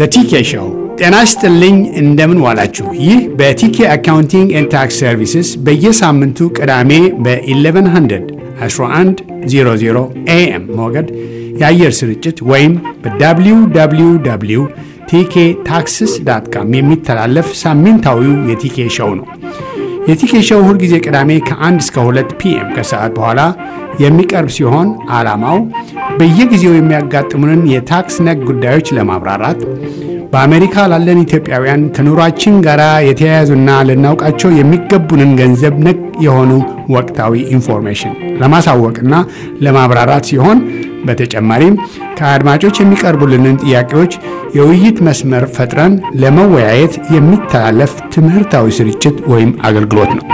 ቲኬ ሾው። ጤና ይስጥልኝ፣ እንደምን ዋላችሁ። ይህ በቲኬ አካውንቲንግ ኤንድ ታክስ ሰርቪስስ በየሳምንቱ ቅዳሜ በ1100 1100 ኤኤም ሞገድ የአየር ስርጭት ወይም በwww ቲኬ ታክስስ ዳት ካም የሚተላለፍ ሳምንታዊው የቲኬ ሾው ነው። የቲኬ ሾው ሁልጊዜ ቅዳሜ ከ1 እስከ 2 ፒኤም ከሰዓት በኋላ የሚቀርብ ሲሆን ዓላማው በየጊዜው የሚያጋጥሙንን የታክስ ነክ ጉዳዮች ለማብራራት በአሜሪካ ላለን ኢትዮጵያውያን ከኑሯችን ጋር የተያያዙና ልናውቃቸው የሚገቡንን ገንዘብ ነክ የሆኑ ወቅታዊ ኢንፎርሜሽን ለማሳወቅና ለማብራራት ሲሆን በተጨማሪም ከአድማጮች የሚቀርቡልንን ጥያቄዎች የውይይት መስመር ፈጥረን ለመወያየት የሚተላለፍ ትምህርታዊ ስርጭት ወይም አገልግሎት ነው።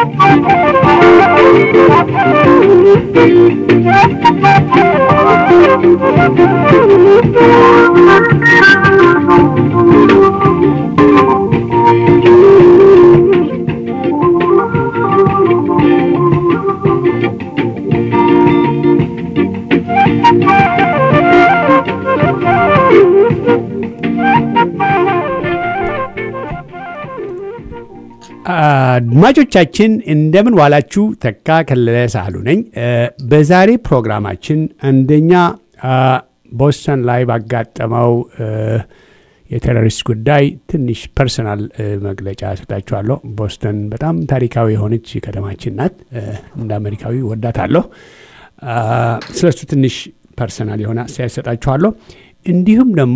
አድማጮቻችን እንደምን ዋላችሁ። ተካ ከለለ ሳህሉ ነኝ። በዛሬ ፕሮግራማችን አንደኛ ቦስተን ላይ ባጋጠመው የቴሮሪስት ጉዳይ ትንሽ ፐርሰናል መግለጫ ሰጣችኋለሁ። ቦስተን በጣም ታሪካዊ የሆነች ከተማችን ናት። እንደ አሜሪካዊ ወዳታለሁ። ስለሱ ትንሽ ፐርሰናል የሆነ አስተያየት ሰጣችኋለሁ። እንዲሁም ደግሞ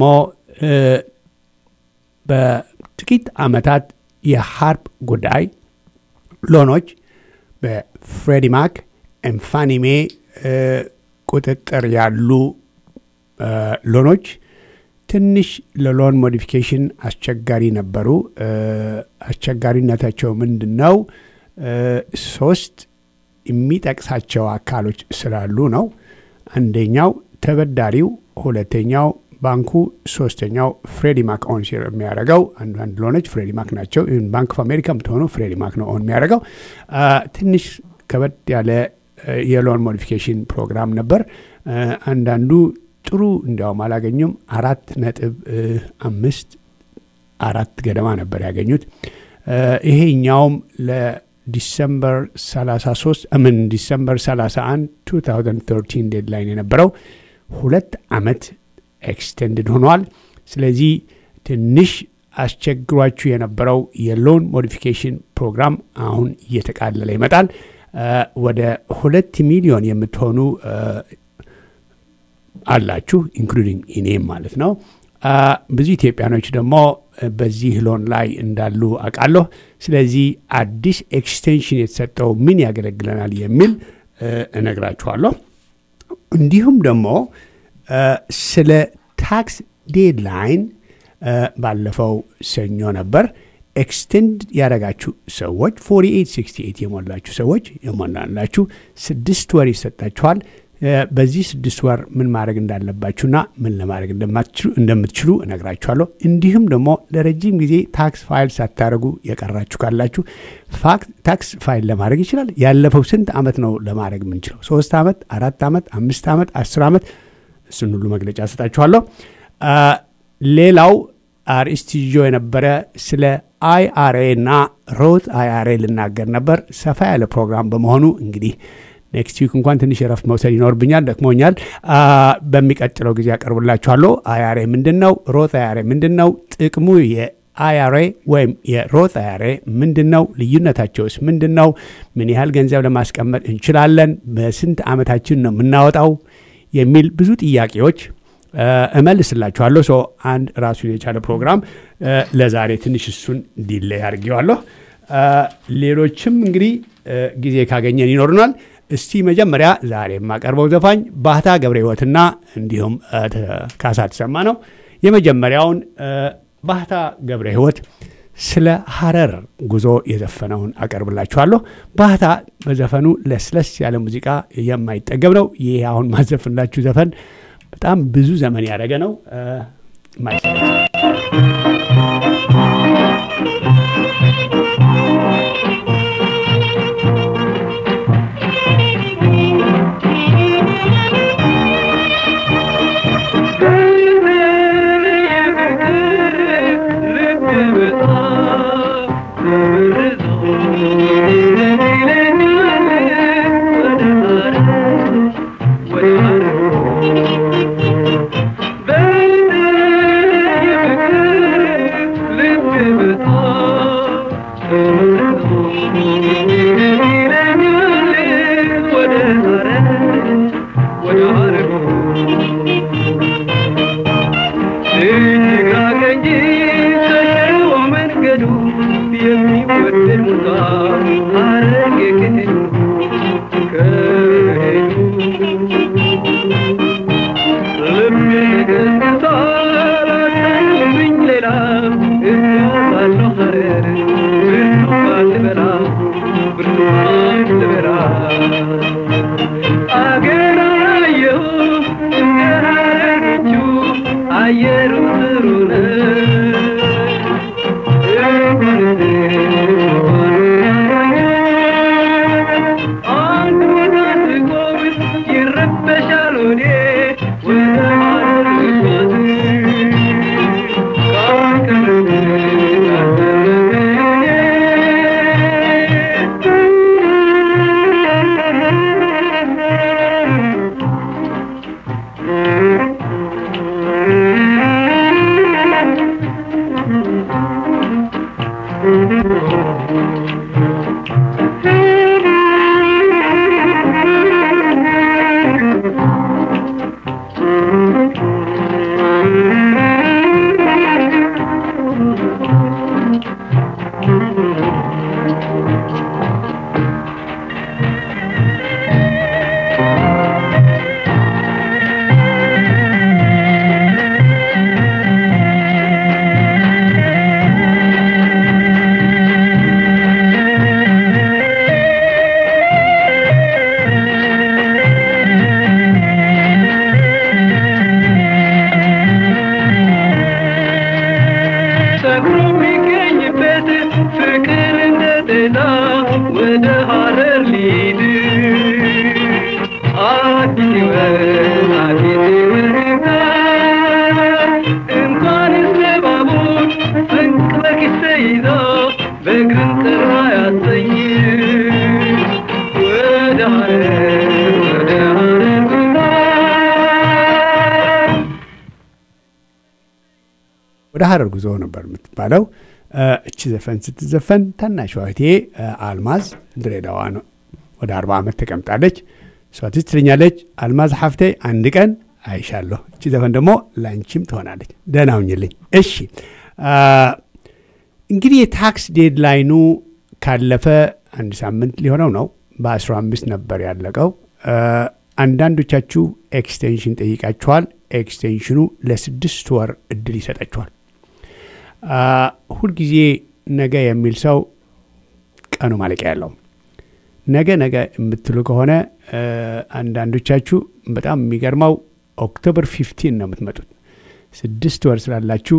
በጥቂት ዓመታት የሀርፕ ጉዳይ ሎኖች በፍሬዲ ማክ ኤምፋኒሜ ቁጥጥር ያሉ ሎኖች ትንሽ ለሎን ሞዲፊኬሽን አስቸጋሪ ነበሩ። አስቸጋሪነታቸው ምንድን ነው? ሶስት የሚጠቅሳቸው አካሎች ስላሉ ነው። አንደኛው ተበዳሪው፣ ሁለተኛው ባንኩ ሶስተኛው ፍሬዲ ማክ ኦን ሲር የሚያደርገው አንዳንድ ሎኖች ፍሬዲ ማክ ናቸው። ባንክ ኦፍ አሜሪካ የምትሆኑ ፍሬዲ ማክ ነው ኦን የሚያደርገው። ትንሽ ከበድ ያለ የሎን ሞዲፊኬሽን ፕሮግራም ነበር። አንዳንዱ ጥሩ እንዲያውም አላገኙም። አራት ነጥብ አምስት አራት ገደማ ነበር ያገኙት። ይሄኛውም ለዲሰምበር 33 ምን ዲሰምበር 31 2013 ዴድላይን የነበረው ሁለት ዓመት ኤክስቴንድድ ሆኗል። ስለዚህ ትንሽ አስቸግሯችሁ የነበረው የሎን ሞዲፊኬሽን ፕሮግራም አሁን እየተቃለለ ይመጣል። ወደ ሁለት ሚሊዮን የምትሆኑ አላችሁ ኢንክሉዲንግ ኢኔም ማለት ነው። ብዙ ኢትዮጵያኖች ደግሞ በዚህ ሎን ላይ እንዳሉ አውቃለሁ። ስለዚህ አዲስ ኤክስቴንሽን የተሰጠው ምን ያገለግለናል የሚል እነግራችኋለሁ። እንዲሁም ደግሞ ስለ ታክስ ዴድላይን ባለፈው ሰኞ ነበር። ኤክስቴንድ ያደረጋችሁ ሰዎች 4868 የሞላችሁ ሰዎች የሞላላችሁ ስድስት ወር ይሰጣችኋል። በዚህ ስድስት ወር ምን ማድረግ እንዳለባችሁና ምን ለማድረግ እንደምትችሉ እነግራችኋለሁ። እንዲሁም ደግሞ ለረጅም ጊዜ ታክስ ፋይል ሳታደርጉ የቀራችሁ ካላችሁ ታክስ ፋይል ለማድረግ ይችላል። ያለፈው ስንት ዓመት ነው ለማድረግ የምንችለው? ሶስት ዓመት፣ አራት ዓመት፣ አምስት ዓመት፣ አስር ዓመት እሱን ሁሉ መግለጫ ሰጣችኋለሁ። ሌላው አርዕስት ይዞ የነበረ ስለ አይአርኤ እና ሮት አይአርኤ ልናገር ነበር። ሰፋ ያለ ፕሮግራም በመሆኑ እንግዲህ ኔክስት ዊክ እንኳን ትንሽ የረፍት መውሰድ ይኖርብኛል፣ ደክሞኛል። በሚቀጥለው ጊዜ ያቀርብላችኋለሁ። አይአርኤ ምንድን ነው? ሮት አይአርኤ ምንድን ነው? ጥቅሙ የአይአርኤ ወይም የሮት አይአርኤ ምንድን ነው? ልዩነታቸውስ ምንድን ነው? ምን ያህል ገንዘብ ለማስቀመጥ እንችላለን? በስንት ዓመታችን ነው የምናወጣው? የሚል ብዙ ጥያቄዎች እመልስላችኋለሁ። ሰው አንድ ራሱን የቻለ ፕሮግራም ለዛሬ ትንሽ እሱን ዲሌይ አድርጌዋለሁ። ሌሎችም እንግዲህ ጊዜ ካገኘን ይኖሩናል። እስቲ መጀመሪያ ዛሬ የማቀርበው ዘፋኝ ባህታ ገብረ ሕይወትና እንዲሁም ካሳ ተሰማ ነው። የመጀመሪያውን ባህታ ገብረ ሕይወት ስለ ሀረር ጉዞ የዘፈነውን አቀርብላችኋለሁ። ባህታ በዘፈኑ ለስለስ ያለ ሙዚቃ የማይጠገብ ነው። ይህ አሁን ማዘፍንላችሁ ዘፈን በጣም ብዙ ዘመን ያደረገ ነው። የሚወደድ ሙዛ ሐረግ ከሄዱ ከሄዱ ልቤ ገዝግዟል አታዩብኝ ሌላ እጓዛለሁ ሐረር ብርቱካን ልበላ ብርቱካን ልበላ አገር አየሁ እንደ ሐረሮቹ አየሩ ጥሩ አንድ ቦታ ስቆም ይረበሻል ሆዴ ወደ ሐረር መጓዝ ሰክሮ የሚገኝበት ፍቅር እንደ ጤና ወደ ሐረር ሊድ አዲስ ሕይወት አዲስ ሕይወት እንኳንስ ለባቡር ስንቅ በኪስ ተይዞ በእግርም ጥራ ያሰኝ ወደ ሐረር ወደ ሐረር ጉዞ ወደ ሐረር ጉዞ ነበር የምትባለው። እቺ ዘፈን ስትዘፈን ታናሽ እህቴ አልማዝ ድሬዳዋ ነው ወደ አርባ ዓመት ተቀምጣለች። እሷ ትዝ ትለኛለች፣ አልማዝ ሀፍቴ አንድ ቀን አይሻለሁ። እቺ ዘፈን ደግሞ ላንቺም ትሆናለች። ደህና ሁኝልኝ። እሺ እንግዲህ የታክስ ዴድላይኑ ካለፈ አንድ ሳምንት ሊሆነው ነው። በ15 ነበር ያለቀው። አንዳንዶቻችሁ ኤክስቴንሽን ጠይቃችኋል። ኤክስቴንሽኑ ለስድስት ወር እድል ይሰጣችኋል። ሁልጊዜ ነገ የሚል ሰው ቀኑ ማለቂያ ያለው ነገ ነገ የምትሉ ከሆነ አንዳንዶቻችሁ በጣም የሚገርመው ኦክቶበር ፊፍቲን ነው የምትመጡት። ስድስት ወር ስላላችሁ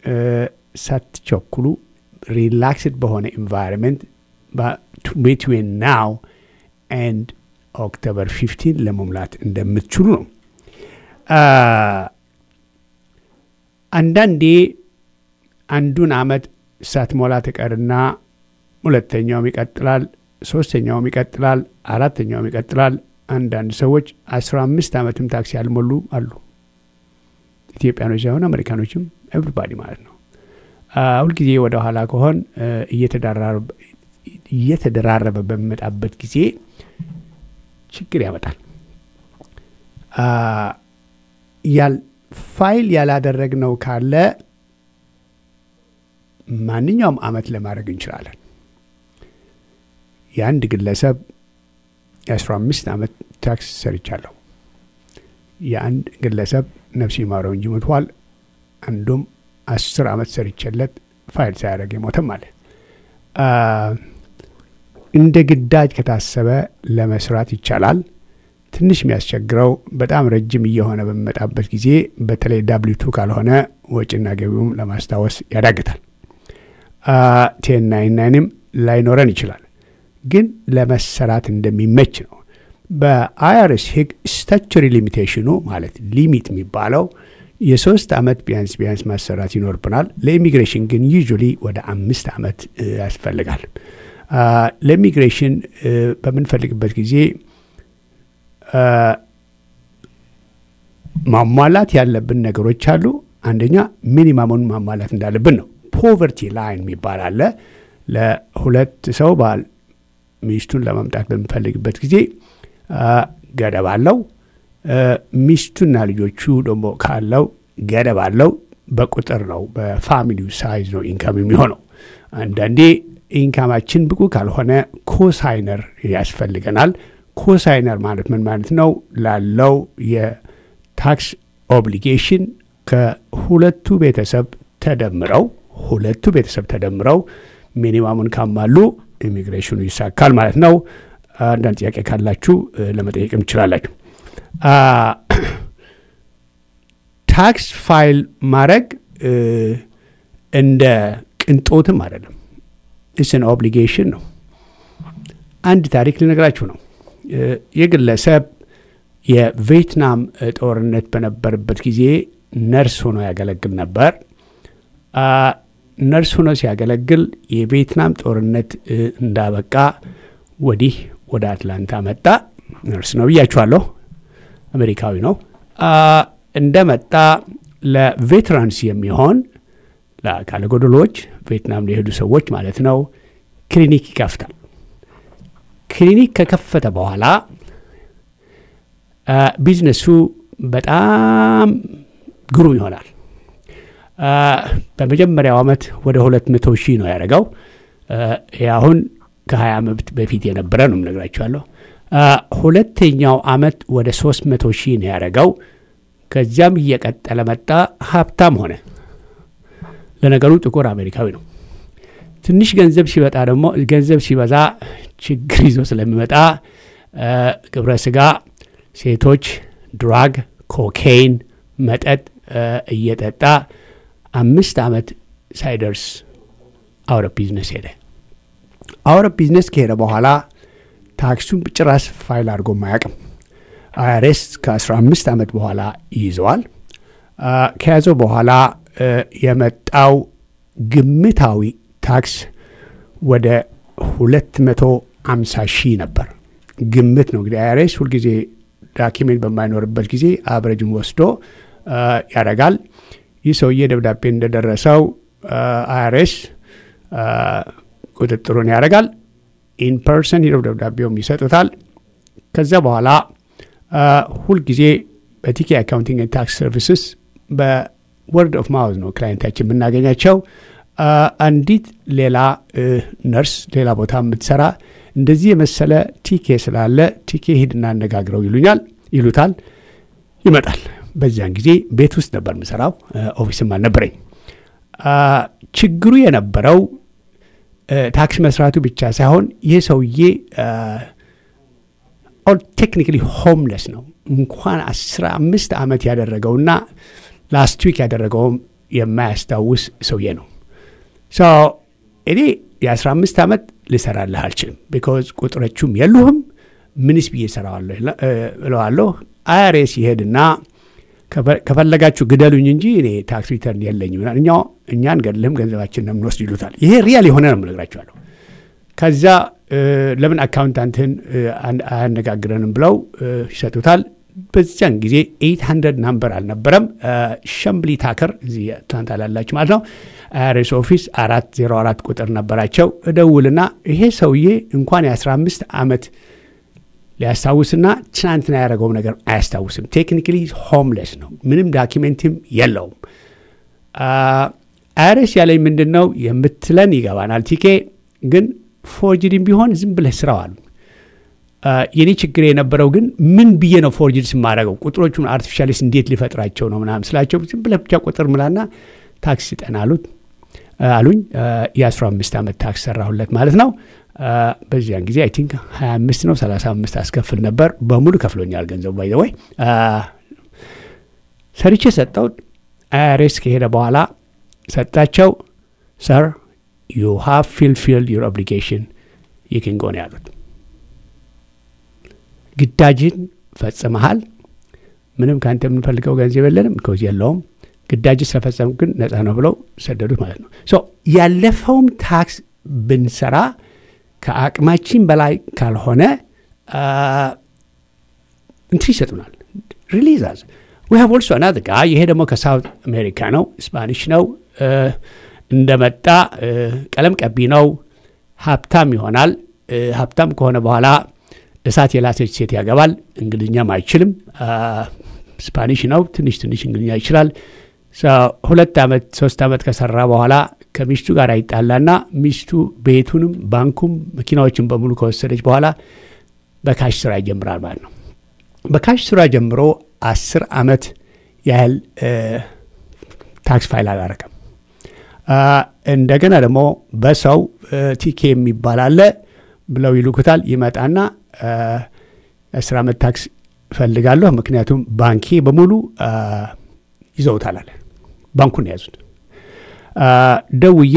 ሳትቸኩሉ ሪላክስድ በሆነ ኢንቫይሮንመንት ቤትዌን ናው ኤንድ ኦክቶበር ፊፍቲን ለመሙላት እንደምትችሉ ነው። አንዳንዴ አንዱን አመት ሳትሞላ ትቀርና ሁለተኛውም ይቀጥላል፣ ሶስተኛውም ይቀጥላል፣ አራተኛውም ይቀጥላል። አንዳንድ ሰዎች አስራ አምስት ዓመትም ታክሲ ያልሞሉ አሉ። ኢትዮጵያኖች ሳይሆን አሜሪካኖችም ኤቭሪባዲ ማለት ነው። ሁልጊዜ ወደ ኋላ ከሆን እየተደራረበ በሚመጣበት ጊዜ ችግር ያመጣል። ያል ፋይል ያላደረግነው ካለ ማንኛውም አመት ለማድረግ እንችላለን። የአንድ ግለሰብ የአስራ አምስት ዓመት ታክስ ሰርቻለሁ። የአንድ ግለሰብ ነፍስ ይማረው እንጂ ሞቷል። አንዱም አስር ዓመት ሰርቼለት ፋይል ሳያደርግ የሞተም አለ። እንደ ግዳጅ ከታሰበ ለመስራት ይቻላል። ትንሽ የሚያስቸግረው በጣም ረጅም እየሆነ በሚመጣበት ጊዜ በተለይ ዳብሊቱ ካልሆነ ወጪና ገቢውም ለማስታወስ ያዳግታል። ቴን ናይን ናይንም ላይኖረን ይችላል፣ ግን ለመሰራት እንደሚመች ነው። በአይአርኤስ ሕግ ስታቹሪ ሊሚቴሽኑ ማለት ሊሚት የሚባለው የሶስት ዓመት ቢያንስ ቢያንስ ማሰራት ይኖርብናል። ለኢሚግሬሽን ግን ዩዥሊ ወደ አምስት ዓመት ያስፈልጋል። ለኢሚግሬሽን በምንፈልግበት ጊዜ ማሟላት ያለብን ነገሮች አሉ። አንደኛ ሚኒማሙን ማሟላት እንዳለብን ነው። ፖቨርቲ ላይን የሚባል አለ። ለሁለት ሰው ባል ሚስቱን ለመምጣት በሚፈልግበት ጊዜ ገደብ አለው። ሚስቱና ልጆቹ ደግሞ ካለው ገደብ አለው። በቁጥር ነው፣ በፋሚሊው ሳይዝ ነው ኢንካም የሚሆነው። አንዳንዴ ኢንካማችን ብቁ ካልሆነ ኮሳይነር ያስፈልገናል። ኮሳይነር ማለት ምን ማለት ነው? ላለው የታክስ ኦብሊጌሽን ከሁለቱ ቤተሰብ ተደምረው ሁለቱ ቤተሰብ ተደምረው ሚኒማሙን ካሟሉ ኢሚግሬሽኑ ይሳካል ማለት ነው። አንዳንድ ጥያቄ ካላችሁ ለመጠየቅም ትችላላችሁ። ታክስ ፋይል ማድረግ እንደ ቅንጦትም አይደለም። እስን ኦብሊጌሽን ነው። አንድ ታሪክ ልነግራችሁ ነው። የግለሰብ የቪየትናም ጦርነት በነበረበት ጊዜ ነርስ ሆኖ ያገለግል ነበር። ነርስ ሆኖ ሲያገለግል የቪየትናም ጦርነት እንዳበቃ ወዲህ ወደ አትላንታ መጣ። ነርስ ነው ብያችኋለሁ። አሜሪካዊ ነው። እንደመጣ ለቬትራንስ የሚሆን ለአካለ ጎደሎች ቪየትናም ለሄዱ ሰዎች ማለት ነው ክሊኒክ ይከፍታል። ክሊኒክ ከከፈተ በኋላ ቢዝነሱ በጣም ግሩም ይሆናል። በመጀመሪያው ዓመት ወደ ሁለት መቶ ሺህ ነው ያደረገው። አሁን ከ20 ዓመት በፊት የነበረ ነው የምነግራችኋለሁ። ሁለተኛው ዓመት ወደ ሶስት መቶ ሺህ ነው ያደረገው። ከዚያም እየቀጠለ መጣ፣ ሀብታም ሆነ። ለነገሩ ጥቁር አሜሪካዊ ነው። ትንሽ ገንዘብ ሲበጣ ደግሞ ገንዘብ ሲበዛ ችግር ይዞ ስለሚመጣ ግብረ ስጋ፣ ሴቶች፣ ድራግ፣ ኮኬይን፣ መጠጥ እየጠጣ አምስት ዓመት ሳይደርስ አውረብ ቢዝነስ ሄደ። አውረብ ቢዝነስ ከሄደ በኋላ ታክሱን ጭራሽ ፋይል አድርጎ አያውቅም። አይአርኤስ ከ15 ዓመት በኋላ ይይዘዋል። ከያዘው በኋላ የመጣው ግምታዊ ታክስ ወደ 250 ሺህ ነበር። ግምት ነው እንግዲህ አይአርኤስ ሁልጊዜ ዳኪሜንት በማይኖርበት ጊዜ አብረጅን ወስዶ ያደርጋል። ይህ ሰውዬ ደብዳቤ እንደደረሰው አይአርኤስ ቁጥጥሩን ያደርጋል። ኢን ፐርሰን ሄደው ደብዳቤውም ይሰጡታል። ከዚያ በኋላ ሁልጊዜ በቲኬ አካውንቲንግ ታክስ ሰርቪስስ በወርድ ኦፍ ማውዝ ነው ክላይንታችን የምናገኛቸው። አንዲት ሌላ ነርስ ሌላ ቦታ የምትሰራ እንደዚህ የመሰለ ቲኬ ስላለ ቲኬ ሂድና አነጋግረው ይሉኛል ይሉታል። ይመጣል። በዚያን ጊዜ ቤት ውስጥ ነበር የምሰራው፣ ኦፊስም አልነበረኝ። ችግሩ የነበረው ታክስ መስራቱ ብቻ ሳይሆን ይህ ሰውዬ ቴክኒካሊ ሆምለስ ነው። እንኳን አስራ አምስት ዓመት ያደረገውና ላስት ዊክ ያደረገውም የማያስታውስ ሰውዬ ነው። እኔ የአስራ አምስት ዓመት ልሰራልህ አልችልም። ቢኮዝ ቁጥሮቹም የሉህም። ምንስ ብዬ እሰራዋለሁ እለዋለሁ። አይአርኤስ ይሄድና ከፈለጋችሁ ግደሉኝ እንጂ እኔ ታክስ ሪተርን የለኝም፣ እኛ እኛ አንገድልህም፣ ገንዘባችን ነው የምንወስድ ይሉታል። ይሄ ሪያል የሆነ ነው የምነግራችኋለሁ። ከዛ ለምን አካውንታንትን አያነጋግረንም ብለው ይሰጡታል። በዚያን ጊዜ ኤይት ሀንድረድ ናምበር አልነበረም። ሸምብሊ ታከር እዚህ አትላንታ ላላችሁ ማለት ነው አይአርኤስ ኦፊስ አራት ዜሮ አራት ቁጥር ነበራቸው። እደውልና ይሄ ሰውዬ እንኳን የአስራ አምስት ዓመት ሊያስታውስና ትናንትና ያደረገውም ነገር አያስታውስም። ቴክኒካሊ ሆምለስ ነው። ምንም ዳኪሜንትም የለውም። አይአርኤስ ያለኝ ምንድን ነው የምትለን ይገባናል። ቲኬ ግን ፎርጅድም ቢሆን ዝም ብለህ ስራው አሉ። የኔ ችግር የነበረው ግን ምን ብዬ ነው ፎርጅድ ስማደረገው ቁጥሮቹን አርቲፊሻሊስ እንዴት ሊፈጥራቸው ነው ምናምን ስላቸው ዝም ብለህ ብቻ ቁጥር ምላና ታክስ ስጠን አሉት አሉኝ። የአስራ አምስት ዓመት ታክስ ሰራሁለት ማለት ነው። በዚያን ጊዜ አይ ቲንክ 25 ነው 35 አስከፍል ነበር። በሙሉ ከፍሎኛል ገንዘቡ ባይ ወይ ሰርቼ ሰጠው። አይአርኤስ ከሄደ በኋላ ሰጣቸው። ሰር ዩ ሃቭ ፊልፊልድ ዩር ኦብሊጌሽን ይክን ጎን ያሉት ግዳጅን ፈጽመሃል። ምንም ከአንተ የምንፈልገው ገንዘብ የለንም ኮዝ የለውም ግዳጅ ስለፈጸም ግን ነጻ ነው ብለው ሰደዱት ማለት ነው። ሶ ያለፈውም ታክስ ብንሰራ ከአቅማችን በላይ ካልሆነ እንትን ይሰጡናል። ሪሊዛዝ ዊ ሃቭ ኦልሶ አናዘር ጋይ ይሄ ደግሞ ከሳውት አሜሪካ ነው፣ ስፓኒሽ ነው። እንደመጣ ቀለም ቀቢ ነው። ሀብታም ይሆናል። ሀብታም ከሆነ በኋላ እሳት የላሰች ሴት ያገባል። እንግሊዝኛም አይችልም። ስፓኒሽ ነው። ትንሽ ትንሽ እንግሊዝኛ ይችላል። ሁለት ዓመት ሶስት ዓመት ከሰራ በኋላ ከሚስቱ ጋር ይጣላና ሚስቱ ቤቱንም ባንኩም መኪናዎችን በሙሉ ከወሰደች በኋላ በካሽ ስራ ይጀምራል ማለት ነው። በካሽ ስራ ጀምሮ አስር አመት ያህል ታክስ ፋይል አላረገም። እንደገና ደግሞ በሰው ቲኬ የሚባል አለ ብለው ይልኩታል። ይመጣና የአስር አመት ታክስ እፈልጋለሁ ምክንያቱም ባንኬ በሙሉ ይዘውታል አለ። ባንኩን የያዙት ደውዬ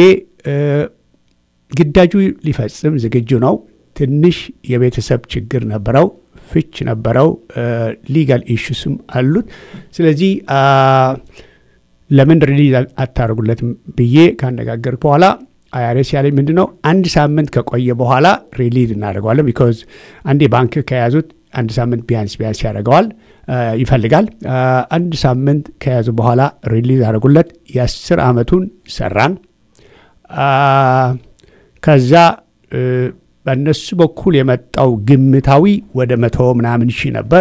ግዳጁ ሊፈጽም ዝግጁ ነው። ትንሽ የቤተሰብ ችግር ነበረው፣ ፍች ነበረው፣ ሊጋል ኢሹስም አሉት። ስለዚህ ለምን ሪሊዝ አታደርጉለትም ብዬ ካነጋገርኩ በኋላ አይአርኤስ ያለኝ ምንድን ነው አንድ ሳምንት ከቆየ በኋላ ሪሊዝ እናደርገዋለን። ቢኮዝ አንዴ ባንክ ከያዙት አንድ ሳምንት ቢያንስ ቢያንስ ያደርገዋል ይፈልጋል። አንድ ሳምንት ከያዙ በኋላ ሪሊዝ አደረጉለት። የአስር ዓመቱን ሰራን። ከዛ በእነሱ በኩል የመጣው ግምታዊ ወደ መቶ ምናምን ሺህ ነበር።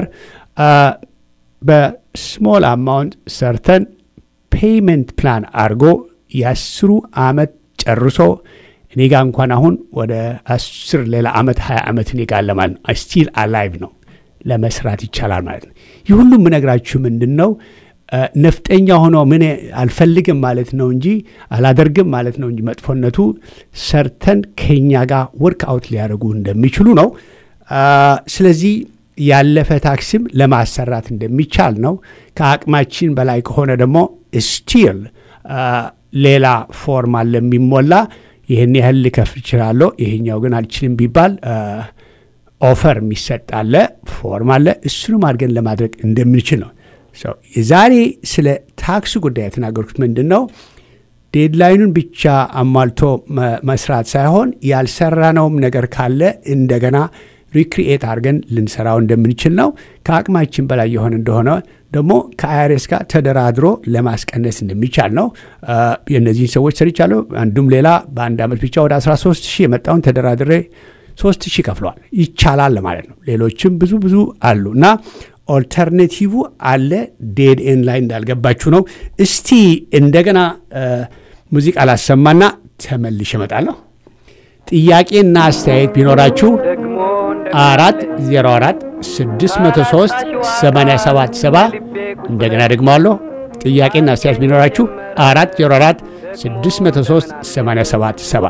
በስሞል አማውንት ሰርተን ፔይመንት ፕላን አድርጎ የአስሩ ዓመት ጨርሶ እኔ ጋ እንኳን አሁን ወደ አስር ሌላ ዓመት ሀያ ዓመት እኔ ጋ ለማለት ነው። ስቲል አላይቭ ነው ለመስራት ይቻላል ማለት ነው። ይህ ሁሉም የምነግራችሁ ምንድን ነው ነፍጠኛ ሆኖ ምን አልፈልግም ማለት ነው እንጂ አላደርግም ማለት ነው እንጂ መጥፎነቱ ሰርተን ከኛ ጋር ወርክ አውት ሊያደርጉ እንደሚችሉ ነው። ስለዚህ ያለፈ ታክስም ለማሰራት እንደሚቻል ነው። ከአቅማችን በላይ ከሆነ ደግሞ ስቲል ሌላ ፎርም አለ የሚሞላ ይህን ያህል ልከፍል እችላለሁ፣ ይሄኛው ግን አልችልም ቢባል ኦፈር የሚሰጥ አለ፣ ፎርም አለ። እሱንም አድርገን ለማድረግ እንደምንችል ነው። ዛሬ ስለ ታክሱ ጉዳይ የተናገርኩት ምንድን ነው ዴድላይኑን ብቻ አሟልቶ መስራት ሳይሆን ያልሰራነውም ነገር ካለ እንደገና ሪክሪኤት አድርገን ልንሰራው እንደምንችል ነው። ከአቅማችን በላይ የሆነ እንደሆነ ደግሞ ከአይአርኤስ ጋር ተደራድሮ ለማስቀነስ እንደሚቻል ነው። የእነዚህን ሰዎች ሰርቻለሁ። አንዱም ሌላ በአንድ ዓመት ብቻ ወደ 13 ሺህ የመጣውን ተደራድሬ 3 ሺህ ከፍለዋል። ይቻላል ማለት ነው። ሌሎችም ብዙ ብዙ አሉ እና ኦልተርኔቲቭ አለ። ዴድ ኤን ላይ እንዳልገባችሁ ነው። እስቲ እንደገና ሙዚቃ ላሰማና ተመልሼ እመጣለሁ። ጥያቄና አስተያየት ቢኖራችሁ አራት ዜሮ አራት ስድስት መቶ ሶስት ሰማንያ ሰባት ሰባ እንደገና ደግሞ አለሁ። ጥያቄና አስተያየት ቢኖራችሁ አራት ዜሮ አራት ስድስት መቶ ሶስት ሰማንያ ሰባት ሰባ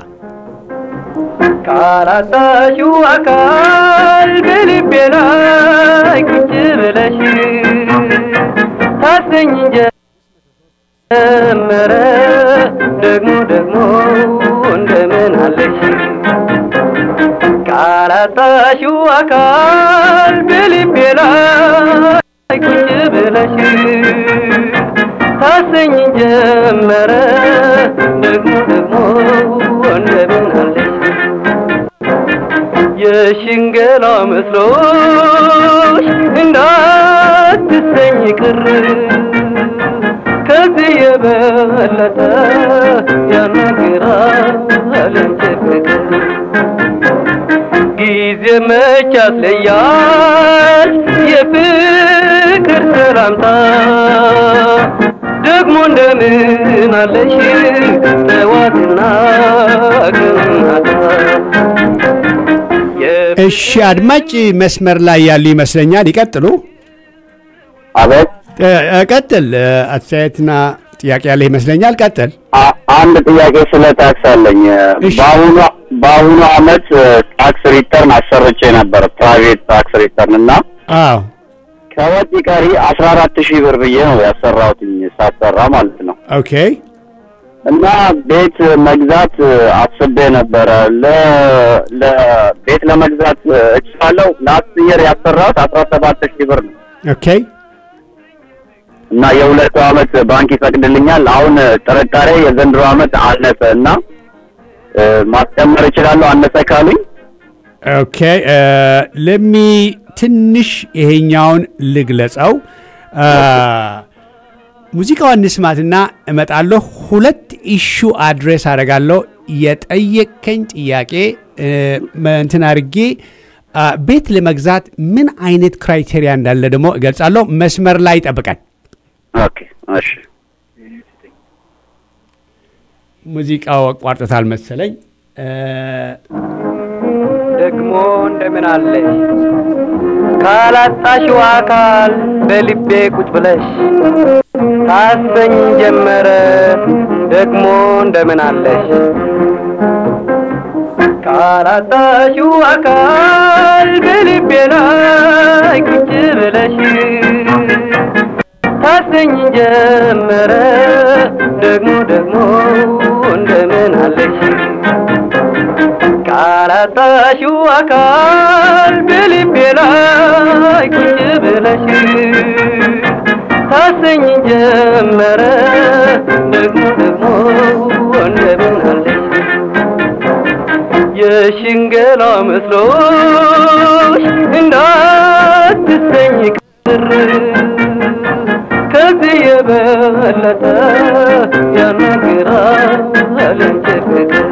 ካላጣሽው አካል በልቤ ላይ ቁጭ ብለሽ ታሰኝ ጀመረ ደግሞ ደግሞ እንደምን አለሽ ካላጣሽው አካል በልቤ ላይ ቁጭ ብለሽ ታሰኝ ጀመረ ደግሞ ደግሞ እንደምን አለሽ የሽንገላ መስሎሽ እንዳትሰኝ ቅር ከዚህ የበለጠ ያናግራል እንጂ ፍቅር ጊዜ መች ያስለያል የፍቅር ሰላምታ ደግሞ እንደምን አለሽ ጠዋትና ቀናታ እሺ አድማጭ መስመር ላይ ያሉ ይመስለኛል። ይቀጥሉ። አቤት ቀጥል። አስተያየትና ጥያቄ ያለ ይመስለኛል። ቀጥል። አ- አንድ ጥያቄ ስለ ታክስ አለኝ። እሺ። በአሁኑ በአሁኑ አመት ታክስ ሪተርን አሰርቼ ነበር ፕራይቬት ታክስ ሪተርን እና አዎ ከወጪ ቀሪ አስራ አራት ሺህ ብር ብዬ ነው ያሰራሁትኝ ሳሰራ ማለት ነው። ኦኬ እና ቤት መግዛት አስቤ ነበረ። ለ- ለቤት ለመግዛት እችላለሁ። ላስት ኢየር ያሰራሁት አስራ ሰባት ሺህ ብር ነው ኦኬ እና የሁለቱ አመት ባንክ ይፈቅድልኛል። አሁን ጥርጣሬ የዘንድሮ አመት አነሰ እና እ፣ ማስጨመር እችላለሁ አነሰ ካሉኝ ኦኬ ለሚ ትንሽ ይሄኛውን ልግለጸው። አ፣ ሙዚቃዋን እንስማትና እመጣለሁ። ሁለት ኢሹ አድሬስ አደርጋለሁ። የጠየቀኝ ጥያቄ እ፣ እንትን አድርጌ አ፣ ቤት ለመግዛት ምን አይነት ክራይቴሪያ እንዳለ ደግሞ እገልጻለሁ። መስመር ላይ ጠብቀን። ኦኬ እሺ ሙዚቃው አቋርጦታል መሰለኝ። እ፣ ደግሞ እንደምን አለሽ ካላጣሽው አካል በልቤ ቁጭ ብለሽ ታሰኝ ጀመረ ደግሞ እንደምን አለሽ ካላጣሽው አካል በልቤ ላይ ቁጭ ብለሽ ታሰኝ ጀመረ ደግሞ ደግሞ እንደምን አለሽ ካላጣሽው አካል በልቤ ላይ ቁጭ ብለሽ ታሰኝ ጀመረ ደግሞ ደግሞ እንደምን አለሽ የሽንገላ መስሎሽ እንዳትሰኝ ቅር ከዚህ የበለጠ ያናግራል እንጂ ፍቅር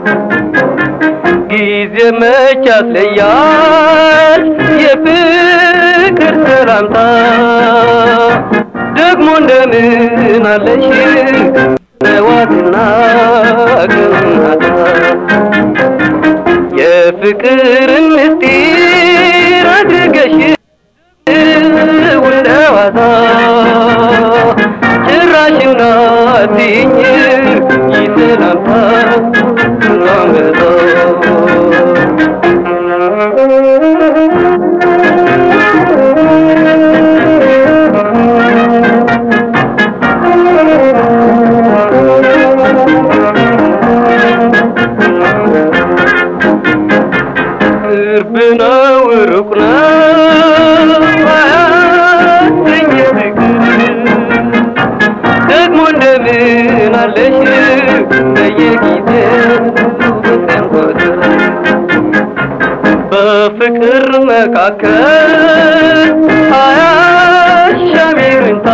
ጊዜ መች ያስለያል የፍቅር ሰላምታ ደግሞ እንደምን አለሽ ጠዋትና ቀናታ የፍቅርን ምስጢር አድርገሽ ውለዋታ ጭራሽ እናትኝ ይሰላምታ ናመጣ ቅርብ ነው ሩቅ ነው አያሰኝ ፍቅር ደግሞ እንደምን አለሽ በየጊዜው በቀን ቁጥር በፍቅር መካከል አያሻም ይሉኝታ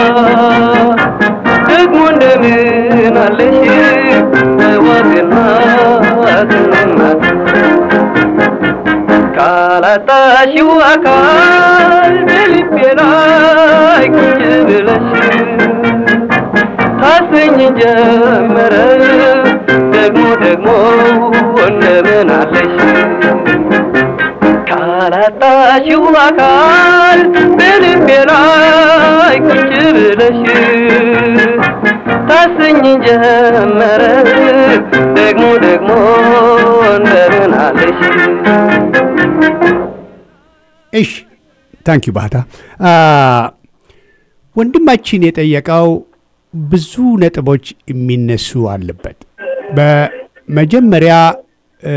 ደግሞ እንደምን አለሽ በዋግና ዝናት ካላጣሽው አካል በልቤ ላይ ቁጭ ብለሽ ታሰኝ ጀመረ ደግሞ ደግሞ እንደምን አለሽ ካላጣሽው አካል በልቤ ላይ ቁጭ ብለሽ ታሰኝ ጀመረ ደግሞ ደግሞ እንደምን አለሽ እሺ ታንኪ ባህታ አ፣ ወንድማችን የጠየቀው ብዙ ነጥቦች የሚነሱ አለበት። በመጀመሪያ እ፣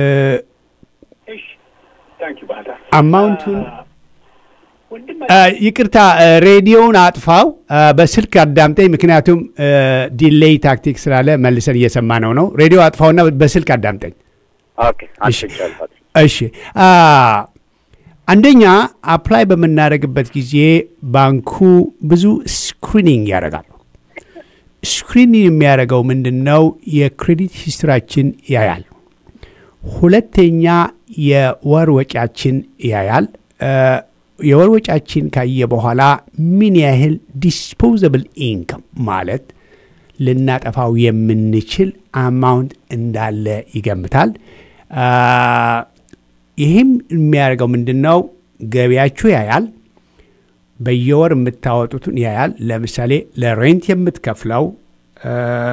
አማውንቱን አ፣ ይቅርታ እ፣ ሬዲዮውን አጥፋው፣ አ፣ በስልክ አዳምጠኝ። ምክንያቱም እ፣ ዲሌይ ታክቲክ ስላለ መልሰን እየሰማ ነው ነው። ሬዲዮ አጥፋውና በስልክ አዳምጠኝ። ኦኬ አንስቻለሁ። እሺ አ፣ አንደኛ አፕላይ በምናደርግበት ጊዜ ባንኩ ብዙ ስክሪኒንግ ያደርጋሉ። ስክሪኒንግ የሚያደርገው ምንድን ነው? የክሬዲት ሂስትራችን ያያል። ሁለተኛ የወር ወጪያችን ያያል። እ፣ የወር ወጪያችን ካየ በኋላ ምን ያህል ዲስፖዘብል ኢንከም ማለት ልናጠፋው የምንችል አማውንት እንዳለ ይገምታል። አ፣ ይህም የሚያደርገው ምንድን ነው? ገቢያችሁ ያያል። በየወር የምታወጡትን ያያል። ለምሳሌ ለሬንት የምትከፍለው፣ እ፣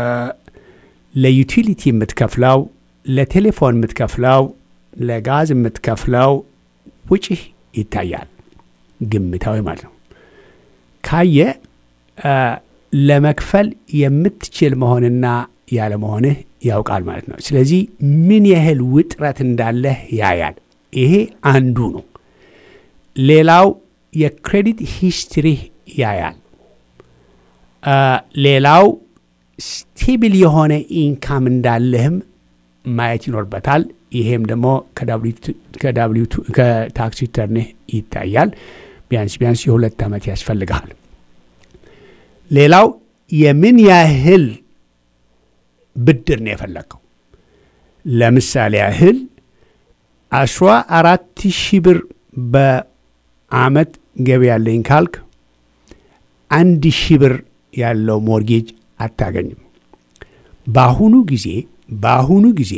ለዩቲሊቲ የምትከፍለው፣ ለቴሌፎን የምትከፍለው፣ ለጋዝ የምትከፍለው ውጪህ ይታያል። ግምታዊ ማለት ነው። ካየ እ፣ ለመክፈል የምትችል መሆንና ያለመሆንህ ያውቃል ማለት ነው። ስለዚህ ምን ያህል ውጥረት እንዳለህ ያያል። ይሄ አንዱ ነው። ሌላው የክሬዲት ሂስትሪህ ያያል። አ፣ ሌላው ስቴብል የሆነ ኢንካም እንዳለህም ማየት ይኖርበታል። ይሄም ደግሞ ከዳብሊው ቱ- ከታክስ ሪተርንህ ይታያል። ቢያንስ ቢያንስ የሁለት ዓመት ያስፈልግሃል። ሌላው የምን ያህል ብድር ነው የፈለግከው። ለምሳሌ ያህል አስራ አራት ሺህ ብር በአመት ገቢ ያለኝ ካልክ አንድ ሺህ ብር ያለው ሞርጌጅ አታገኝም። በአሁኑ ጊዜ በአሁኑ ጊዜ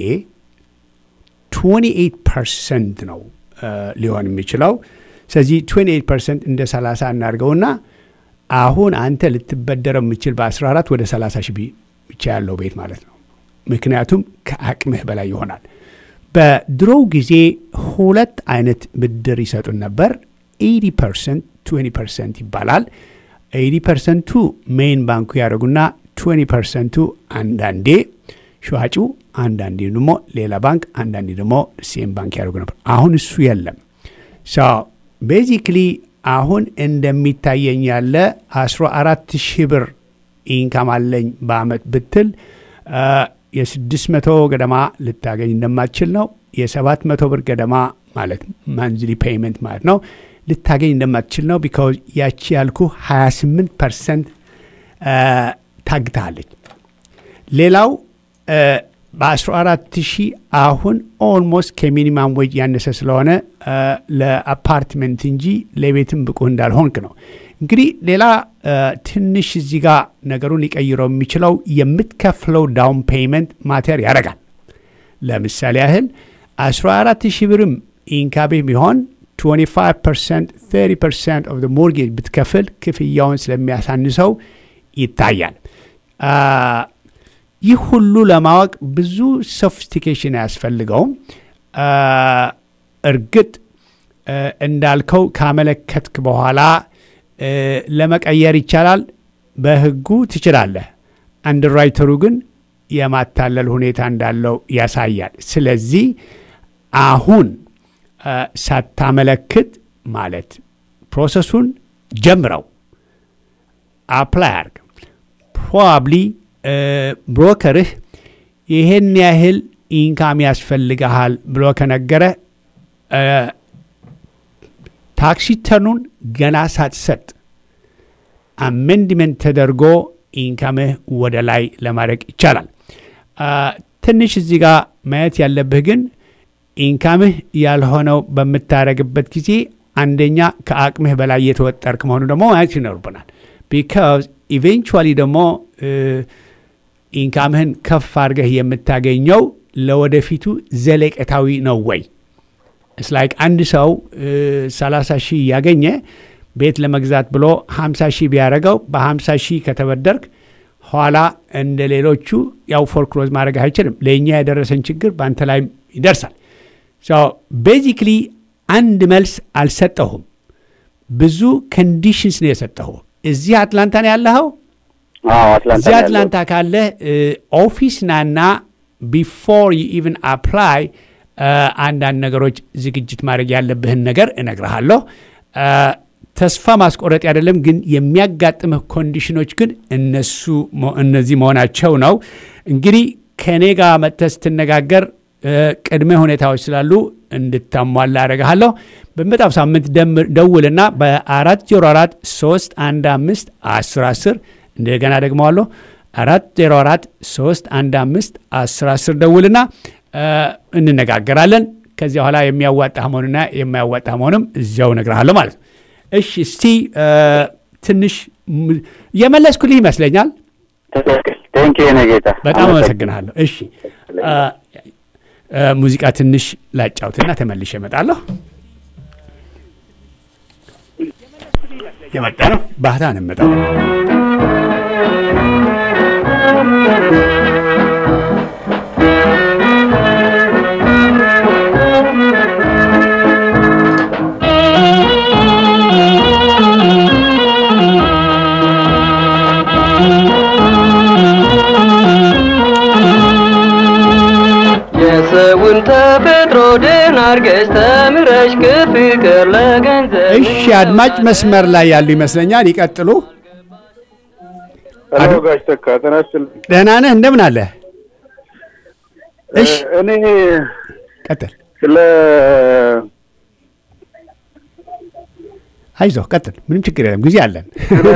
28 ፐርሰንት ነው እ፣ ሊሆን የሚችለው። ስለዚህ 28 ፐርሰንት እንደ 30 እናድርገውና አሁን አንተ ልትበደረው የምችል በ14 ወደ 30 ሺህ ቢ- ብቻ ያለው ቤት ማለት ነው። ምክንያቱም ከአቅምህ በላይ ይሆናል። በድሮው ጊዜ ሁለት አይነት ብድር ይሰጡን ነበር። 80 ፐርሰንት 20 ፐርሰንት ይባላል። 80 ፐርሰንቱ ሜይን ባንኩ ያደርጉና 20 ፐርሰንቱ አንዳንዴ ሸዋጩ፣ አንዳንዴ ደግሞ ሌላ ባንክ፣ አንዳንዴ ደግሞ ሴም ባንክ ያደርጉ ነበር። አሁን እሱ የለም። ቤዚክሊ አሁን እንደሚታየኝ ያለ 14 ሺህ ብር ኢንካም አለኝ በአመት ብትል የስድስት መቶ ገደማ ልታገኝ እንደማትችል ነው። የሰባት መቶ ብር ገደማ ማለት ማንዝሊ ፔይመንት ማለት ነው ልታገኝ እንደማትችል ነው። ቢካዝ ያቺ ያልኩ 28 ፐርሰንት ታግታለች። ሌላው በ14 ሺህ አሁን ኦልሞስት ከሚኒማም ዌጅ ያነሰ ስለሆነ ለአፓርትመንት እንጂ ለቤትም ብቁ እንዳልሆንክ ነው። እንግዲህ ሌላ ትንሽ እዚህ ጋር ነገሩን ሊቀይረው የሚችለው የምትከፍለው ዳውን ፔይመንት ማተር ያደርጋል። ለምሳሌ ያህል 14 ሺህ ብርም ኢንካቤ ቢሆን 25 ፐርሰንት 30 ፐርሰንት ኦፍ ሞርጌጅ ብትከፍል ክፍያውን ስለሚያሳንሰው ይታያል። ይህ ሁሉ ለማወቅ ብዙ ሶፊስቲኬሽን አያስፈልገውም። እርግጥ እንዳልከው ካመለከትክ በኋላ ለመቀየር ይቻላል። በህጉ ትችላለህ። አንድራይተሩ ግን የማታለል ሁኔታ እንዳለው ያሳያል። ስለዚህ አሁን ሳታመለክት ማለት ፕሮሰሱን ጀምረው አፕላይ አርግ ፕሮባብሊ ብሮከርህ ይሄን ያህል ኢንካም ያስፈልግሃል ብሎ ከነገረ ታክሲ ተኑን ገና ሳትሰጥ አሜንድመንት ተደርጎ ኢንካምህ ወደ ላይ ለማድረግ ይቻላል። ትንሽ እዚህ ጋር ማየት ያለብህ ግን ኢንካምህ ያልሆነው በምታደረግበት ጊዜ አንደኛ ከአቅምህ በላይ የተወጠርክ መሆኑ ደግሞ ማየት ይኖርብናል። ቢካዝ ኢቬንቹዋሊ ደግሞ ኢንካምህን ከፍ አድርገህ የምታገኘው ለወደፊቱ ዘለቀታዊ ነው ወይ? እስ ላይክ አንድ ሰው 30 ሺህ ያገኘ ቤት ለመግዛት ብሎ 50 ሺህ ቢያደረገው በ50 ሺህ ከተበደርክ ኋላ እንደ ሌሎቹ ያው ፎርክሎዝ ማድረግ አይችልም። ለእኛ የደረሰን ችግር በአንተ ላይ ይደርሳል። ቤዚክሊ አንድ መልስ አልሰጠሁም። ብዙ ኮንዲሽንስ ነው የሰጠሁ። እዚህ አትላንታ ነው ያለኸው? እዚህ አትላንታ ካለ ኦፊስ ናና ቢፎር ዩ ኢቨን አፕላይ አንዳንድ ነገሮች ዝግጅት ማድረግ ያለብህን ነገር እነግርሃለሁ። ተስፋ ማስቆረጥ አይደለም፣ ግን የሚያጋጥምህ ኮንዲሽኖች ግን እነሱ እነዚህ መሆናቸው ነው። እንግዲህ ከእኔ ጋር መጥተህ ስትነጋገር ቅድመ ሁኔታዎች ስላሉ እንድታሟላ አደርግሃለሁ። በመጣው ሳምንት ደውልና በአራት ዜሮ አራት ሶስት አንድ አምስት አስር አስር እንደገና ደግመዋለሁ አራት ዜሮ አራት ሶስት አንድ አምስት አስር አስር ደውልና እንነጋገራለን። ከዚያ በኋላ የሚያዋጣ መሆኑና የማያዋጣ መሆንም እዚያው እነግርሃለሁ ማለት ነው። እሺ፣ እስቲ ትንሽ የመለስኩልህ ይመስለኛል። በጣም አመሰግናለሁ። እሺ፣ ሙዚቃ ትንሽ ላጫውትና ተመልሼ እመጣለሁ። የመጣ ነው ባህታ ነው የመጣው የሰውን ተፈጥሮ ደህና አርገሽ ተምረሽ ከፍቅር ለገንዘብ እሺ፣ አድማጭ መስመር ላይ ያሉ ይመስለኛል። ይቀጥሉ። ሄሎ ጋሽ ተካ ጤና ይስጥልኝ። ደህና ነህ? እንደምን አለ? እሺ፣ እኔ ቀጥል። ስለ አይዞህ ቀጥል። ምንም ችግር የለም፣ ጊዜ አለን።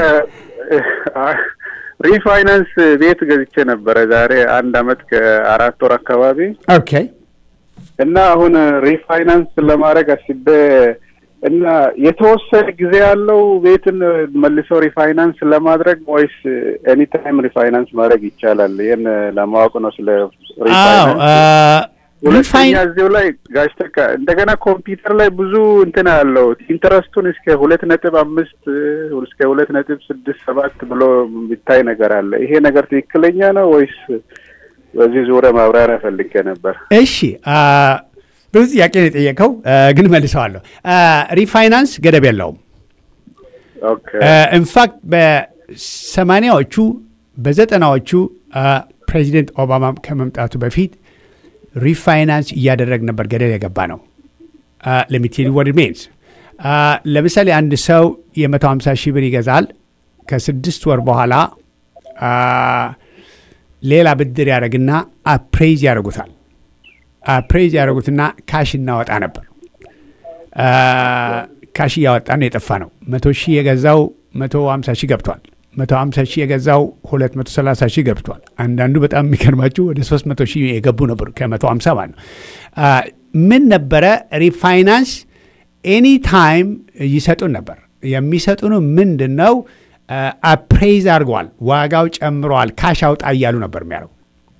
ሪፋይናንስ ቤት ገዝቼ ነበረ ዛሬ አንድ አመት ከአራት ወር አካባቢ ኦኬ እና አሁን ሪፋይናንስ ለማድረግ አስቤ እና የተወሰነ ጊዜ ያለው ቤትን መልሶ ሪፋይናንስ ለማድረግ ወይስ ኤኒ ታይም ሪፋይናንስ ማድረግ ይቻላል? ይህን ለማወቅ ነው ስለ አዎ ሪፋይናንስ። አ፣ ሁለተኛ ሪፋይን እዚሁ ላይ ጋሽ ተካ እንደገና ኮምፒውተር ላይ ብዙ እንትን አለው ኢንተረስቱን እስከ ሁለት ነጥብ አምስት እስከ ሁለት ነጥብ ስድስት ሰባት ብሎ የሚታይ ነገር አለ። ይሄ ነገር ትክክለኛ ነው ወይስ በዚህ ዙሪያ ማብራሪያ ፈልጌ ነበር። እሺ አ፣ ብዙ ጥያቄ ነው የጠየቀው አ፣ ግን መልሰዋለሁ። አ፣ ሪፋይናንስ ገደብ የለውም። ኦኬ ኢንፋክት በሰማኒያዎቹ በዘጠናዎቹ ፕሬዚደንት ኦባማ ከመምጣቱ በፊት ሪፋይናንስ እያደረግ ነበር ገደል የገባ ነው። ለሚቴል ወድ ሜንስ ለምሳሌ አንድ ሰው የ150 ሺህ ብር ይገዛል። ከስድስት ወር በኋላ አ፣ ሌላ ብድር ያደረግና አፕሬዝ ያደርጉታል። አፕሬዝ ያደርጉትና ካሽ እናወጣ ነበር። አ፣ ካሽ እያወጣ ነው የጠፋ ነው። መቶ ሺህ የገዛው መቶ ሀምሳ ሺህ ገብቷል። መቶ ሀምሳ ሺህ የገዛው ሁለት መቶ ሰላሳ ሺህ ገብቷል። አንዳንዱ በጣም የሚገርማችሁ ወደ ሶስት መቶ ሺህ የገቡ ነበሩ ከመቶ ሀምሳ ማለት ነው። አ፣ ምን ነበረ ሪፋይናንስ ኤኒ ታይም ይሰጡን ነበር። የሚሰጡን ምንድን ነው? አፕሬዝ አድርገዋል፣ ዋጋው ጨምረዋል፣ ካሽ አውጣ እያሉ ነበር የሚያደርጉ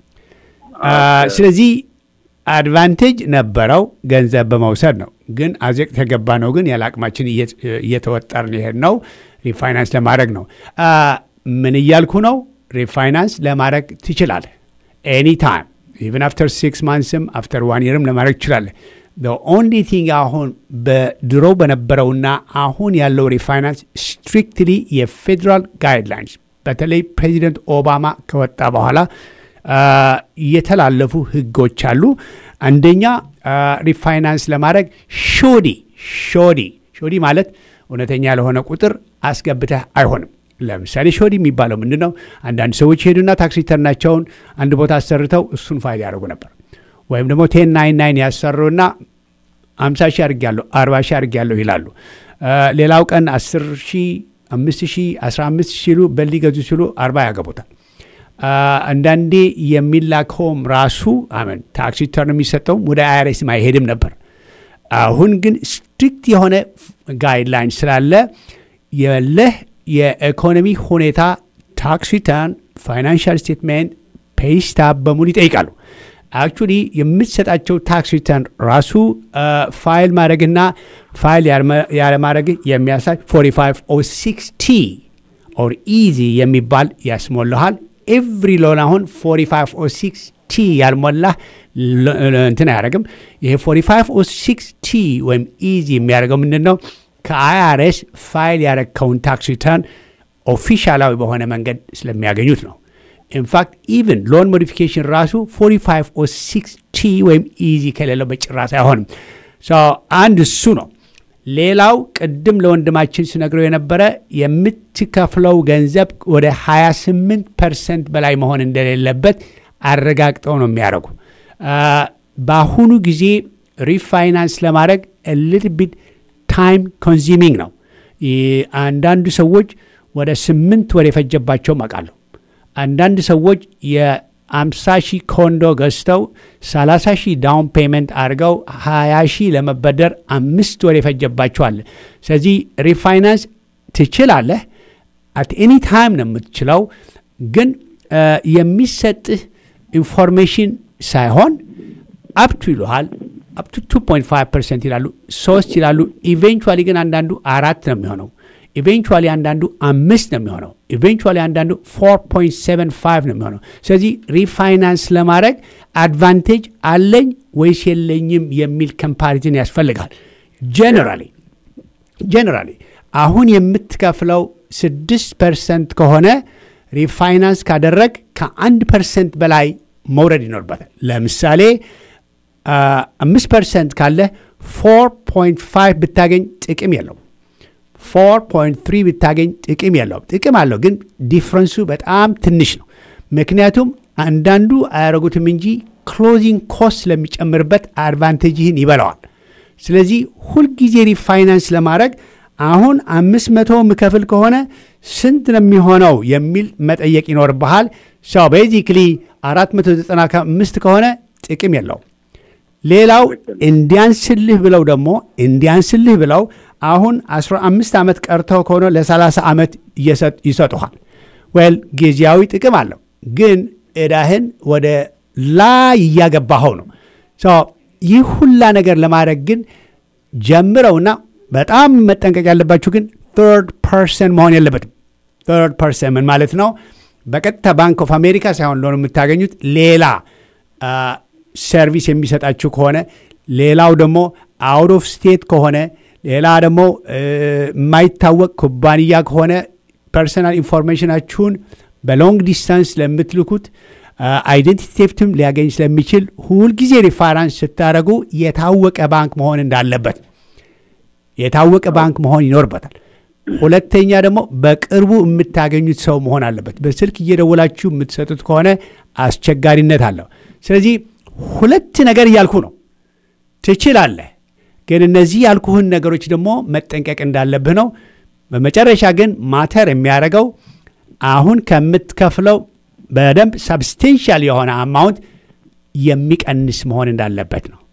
አ፣ ስለዚህ አድቫንቴጅ ነበረው ገንዘብ በመውሰድ ነው። ግን አዘቅት የገባ ነው ግን ያለ አቅማችን እየ- እየተወጠርን የሄድ ነው ሪፋይናንስ ለማድረግ ነው። አ፣ ምን እያልኩ ነው? ሪፋይናንስ ለማድረግ ትችላለህ ኤኒ ታይም ኢቨን አፍተር ሲክስ ማንስም አፍተር ዋን ይርም ለማድረግ ትችላለህ። ኦንሊ ቲንግ አሁን በድሮ በነበረውና አሁን ያለው ሪፋይናንስ ስትሪክትሊ የፌዴራል ጋይድላይንስ በተለይ ፕሬዚደንት ኦባማ ከወጣ በኋላ አ፣ የተላለፉ ህጎች አሉ። አንደኛ አ፣ ሪፋይናንስ ለማድረግ ሾዲ ሾዲ ሾዲ ማለት እውነተኛ ለሆነ ቁጥር አስገብተህ አይሆንም። ለምሳሌ ሾዲ የሚባለው ምንድን ነው? አንዳንድ ሰዎች ሄዱና ታክስ ሪተርናቸውን አንድ ቦታ አሰርተው እሱን ፋይል ያደርጉ ነበር። ወይም ደግሞ ቴን ናይን ናይን ያሰሩና አምሳ ሺህ አድርጌያለሁ አርባ ሺህ አድርጌያለሁ ይላሉ። አ፣ ሌላው ቀን አስር ሺህ አምስት ሺህ አስራ አምስት ሺህ ሲሉ በሊገዙ ሲሉ አርባ ያገቡታል። አ፣ አንዳንዴ የሚላከውም ራሱ አመን ታክስ ሪተርን የሚሰጠውም ወደ አይአርኤስም አይሄድም ነበር። አሁን ግን ስትሪክት የሆነ ጋይድላይን ስላለ የለህ የኢኮኖሚ ሁኔታ ታክስ ሪተርን፣ ፋይናንሻል ስቴትሜንት፣ ፔይስታብ በሙሉ ይጠይቃሉ። አክቹሊ የምትሰጣቸው ታክስ ሪተርን ራሱ ፋይል ማድረግና ፋይል ያለማድረግ የሚያሳይ 4506 ቲ ኦር ኢዚ የሚባል ያስሞልሃል። ኤቭሪ ሎን አሁን 4506 ቲ ያልሞላ ሎ- እንትን አያደርግም። ይሄ 4506 ቲ ወይም ኢዚ የሚያደርገው ምንድን ነው? ከአይአርኤስ ፋይል ያረግከውን ታክስ ሪተርን ኦፊሻላዊ በሆነ መንገድ ስለሚያገኙት ነው። ኢንፋክት ኢቭን ሎን ሞዲፊኬሽን ራሱ 4506 ቲ ወይም ኢዚ ከሌለው በጭራሽ አይሆንም። ሶ አንድ እሱ ነው። ሌላው ቅድም ለወንድማችን ስነግረው የነበረ የምትከፍለው ገንዘብ ወደ 28 ፐርሰንት በላይ መሆን እንደሌለበት አረጋግጠው ነው የሚያደርጉ። አ፣ በአሁኑ ጊዜ ሪፋይናንስ ለማድረግ ሊትል ቢት ታይም ኮንዚሚንግ ነው። ይ- አንዳንዱ ሰዎች ወደ ስምንት ወር የፈጀባቸውም አውቃለሁ። አንዳንድ ሰዎች የአምሳ ሺህ ኮንዶ ገዝተው 30 ሺህ ዳውን ፔመንት አድርገው 20 ሺህ ለመበደር አምስት ወር የፈጀባቸዋል። ስለዚህ ሪፋይናንስ ትችላለህ። አት ኤኒ ታይም ነው የምትችለው። ግን አ፣ የሚሰጥህ ኢንፎርሜሽን ሳይሆን አፕቱ ይሉሃል። አፕቱ 2.5 ፐርሰንት ይላሉ፣ ሶስት ይላሉ። ኢቬንቹዋሊ ግን አንዳንዱ አራት ነው የሚሆነው። ኢቬንቹዋሊ አንዳንዱ አምስት ነው የሚሆነው። ኢቬንቹዋሊ አንዳንዱ 4.75 ነው የሚሆነው። ስለዚህ ሪፋይናንስ ለማድረግ አድቫንቴጅ አለኝ ወይስ የለኝም የሚል ኮምፓሪዝን ያስፈልጋል። ጀነራሊ ጀነራሊ አሁን የምትከፍለው ስድስት ፐርሰንት ከሆነ ሪፋይናንስ ካደረግ ከአንድ ፐርሰንት በላይ መውረድ ይኖርበታል። ለምሳሌ አምስት ፐርሰንት ካለ ፎር ፖይንት ፋይቭ ብታገኝ ጥቅም የለውም። ፎር ፖይንት ትሪ ብታገኝ ጥቅም የለውም። ጥቅም አለው ግን ዲፍረንሱ በጣም ትንሽ ነው። ምክንያቱም አንዳንዱ አያደረጉትም እንጂ ክሎዚንግ ኮስት ስለሚጨምርበት አድቫንቴጅህን ይበላዋል። ስለዚህ ሁልጊዜ ሪፋይናንስ ለማድረግ አሁን አምስት መቶ ምከፍል ከሆነ ስንት ነው የሚሆነው የሚል መጠየቅ ይኖርብሃል። ሰው ቤዚክሊ አራት መቶ ዘጠና አምስት ከሆነ ጥቅም የለውም። ሌላው እንዲያንስልህ ብለው ደግሞ እንዲያንስልህ ብለው አሁን 15 ዓመት ቀርተው ከሆነ ለ30 ዓመት እየሰጥ- ይሰጡሃል። ወል ጊዜያዊ ጥቅም አለው፣ ግን ዕዳህን ወደ ላይ እያገባኸው ነው። ሶ ይህ ሁላ ነገር ለማድረግ ግን ጀምረውና በጣም መጠንቀቅ ያለባችሁ ግን ተርድ ፐርሰን መሆን የለበትም። ተርድ ፐርሰን ምን ማለት ነው? በቀጥታ ባንክ ኦፍ አሜሪካ ሳይሆን ሎን የምታገኙት ሌላ አ፣ ሰርቪስ የሚሰጣችሁ ከሆነ ሌላው ደግሞ አውት ኦፍ ስቴት ከሆነ ሌላ ደግሞ እ፣ የማይታወቅ ኩባንያ ከሆነ ፐርሰናል ኢንፎርሜሽናችሁን በሎንግ ዲስታንስ ለምትልኩት አይደንቲቲ ቴፍትም ሊያገኝ ስለሚችል ሁልጊዜ ሪፋራንስ ስታደረጉ የታወቀ ባንክ መሆን እንዳለበት የታወቀ ባንክ መሆን ይኖርበታል። ሁለተኛ ደግሞ በቅርቡ የምታገኙት ሰው መሆን አለበት። በስልክ እየደወላችሁ የምትሰጡት ከሆነ አስቸጋሪነት አለው። ስለዚህ ሁለት ነገር እያልኩ ነው። ትችላለህ፣ ግን እነዚህ ያልኩህን ነገሮች ደግሞ መጠንቀቅ እንዳለብህ ነው። በመጨረሻ ግን ማተር የሚያደርገው አሁን ከምትከፍለው በደንብ ሰብስቴንሻል የሆነ አማውንት የሚቀንስ መሆን እንዳለበት ነው።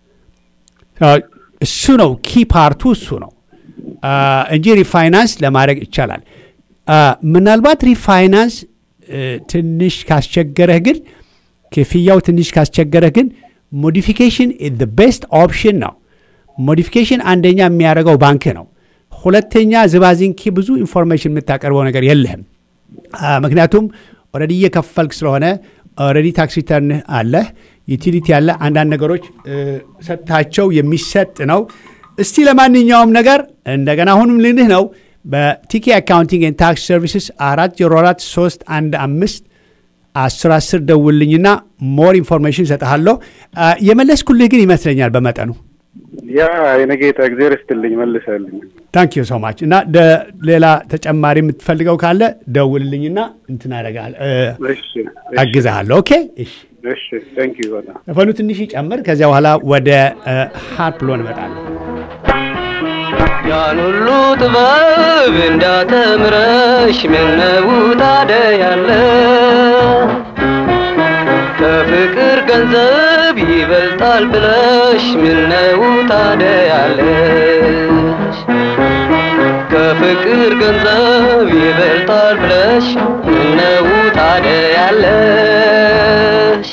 እሱ ነው ኪ ፓርቱ እሱ ነው አ፣ እንጂ ሪፋይናንስ ለማድረግ ይቻላል። አ፣ ምናልባት ሪፋይናንስ እ፣ ትንሽ ካስቸገረህ ግን ክፍያው ትንሽ ካስቸገረህ ግን ሞዲፊኬሽን ዘ ቤስት ኦፕሽን ነው። ሞዲፊኬሽን አንደኛ የሚያደርገው ባንክ ነው። ሁለተኛ ዝባዚንኪ ብዙ ኢንፎርሜሽን የምታቀርበው ነገር የለህም። አ፣ ምክንያቱም ኦልሬዲ እየከፈልክ ስለሆነ ኦልሬዲ ታክስ ሪተርን አለህ፣ ዩቲሊቲ ያለ አንዳንድ ነገሮች እ፣ ሰጥታቸው የሚሰጥ ነው። እስቲ ለማንኛውም ነገር እንደገና አሁንም ልንህ ነው በቲኬ አካውንቲንግ ኤንድ ታክስ ሰርቪስስ አራት ዜሮ አራት ሶስት አንድ አምስት አስር አስር ደውልኝና ሞር ኢንፎርሜሽን እሰጥሃለሁ። አ፣ የመለስኩልህ ግን ይመስለኛል በመጠኑ ያ የነጌታ እግዜር ስትልኝ መልሰልኝ። ታንክ ዩ ሶ ማች እና ደ- ሌላ ተጨማሪ የምትፈልገው ካለ ደውልልኝና እንትን አደርግሃለሁ እ፣ እሺ አግዝሃለሁ። ኦኬ እሺ። እሺ፣ ታንክ ዩ በጣም ዘፈኑ ትንሽ ይጨምር። ከዚያ በኋላ ወደ ሃርፕ ሎ እንመጣለን። ያን ሁሉ ጥበብ እንዳተምረሽ ምነው ታደያለ ከፍቅር ገንዘብ ይበልጣል ብለሽ ምነው ታደያለሽ ከፍቅር ገንዘብ ይበልጣል ብለሽ ምነው ታደያለሽ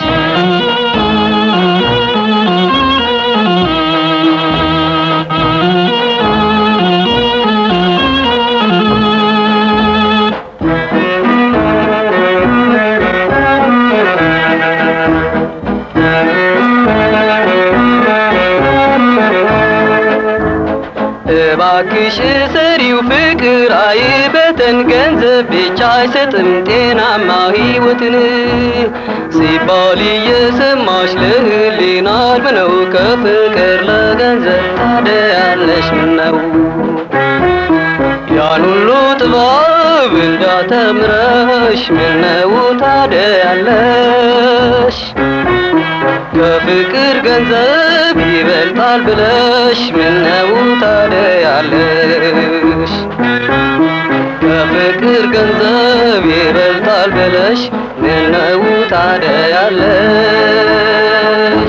እባክሽ ሰሪው ፍቅር አይበተን ገንዘብ ብቻ አይሰጥም ጤናማ ሕይወትን ሲባል እየሰማሽ ለህሊና ምነው ከፍቅር ለገንዘብ ታደያለሽ ምነው ያን ሁሉ ጥበብ እንዳተምረሽ ምነው ታደያለሽ ከፍቅር ገንዘብ ይበልጣል ብለሽ ምነው ታደያለሽ ከፍቅር ገንዘብ ይበልጣል ብለሽ ምነው ታደያለሽ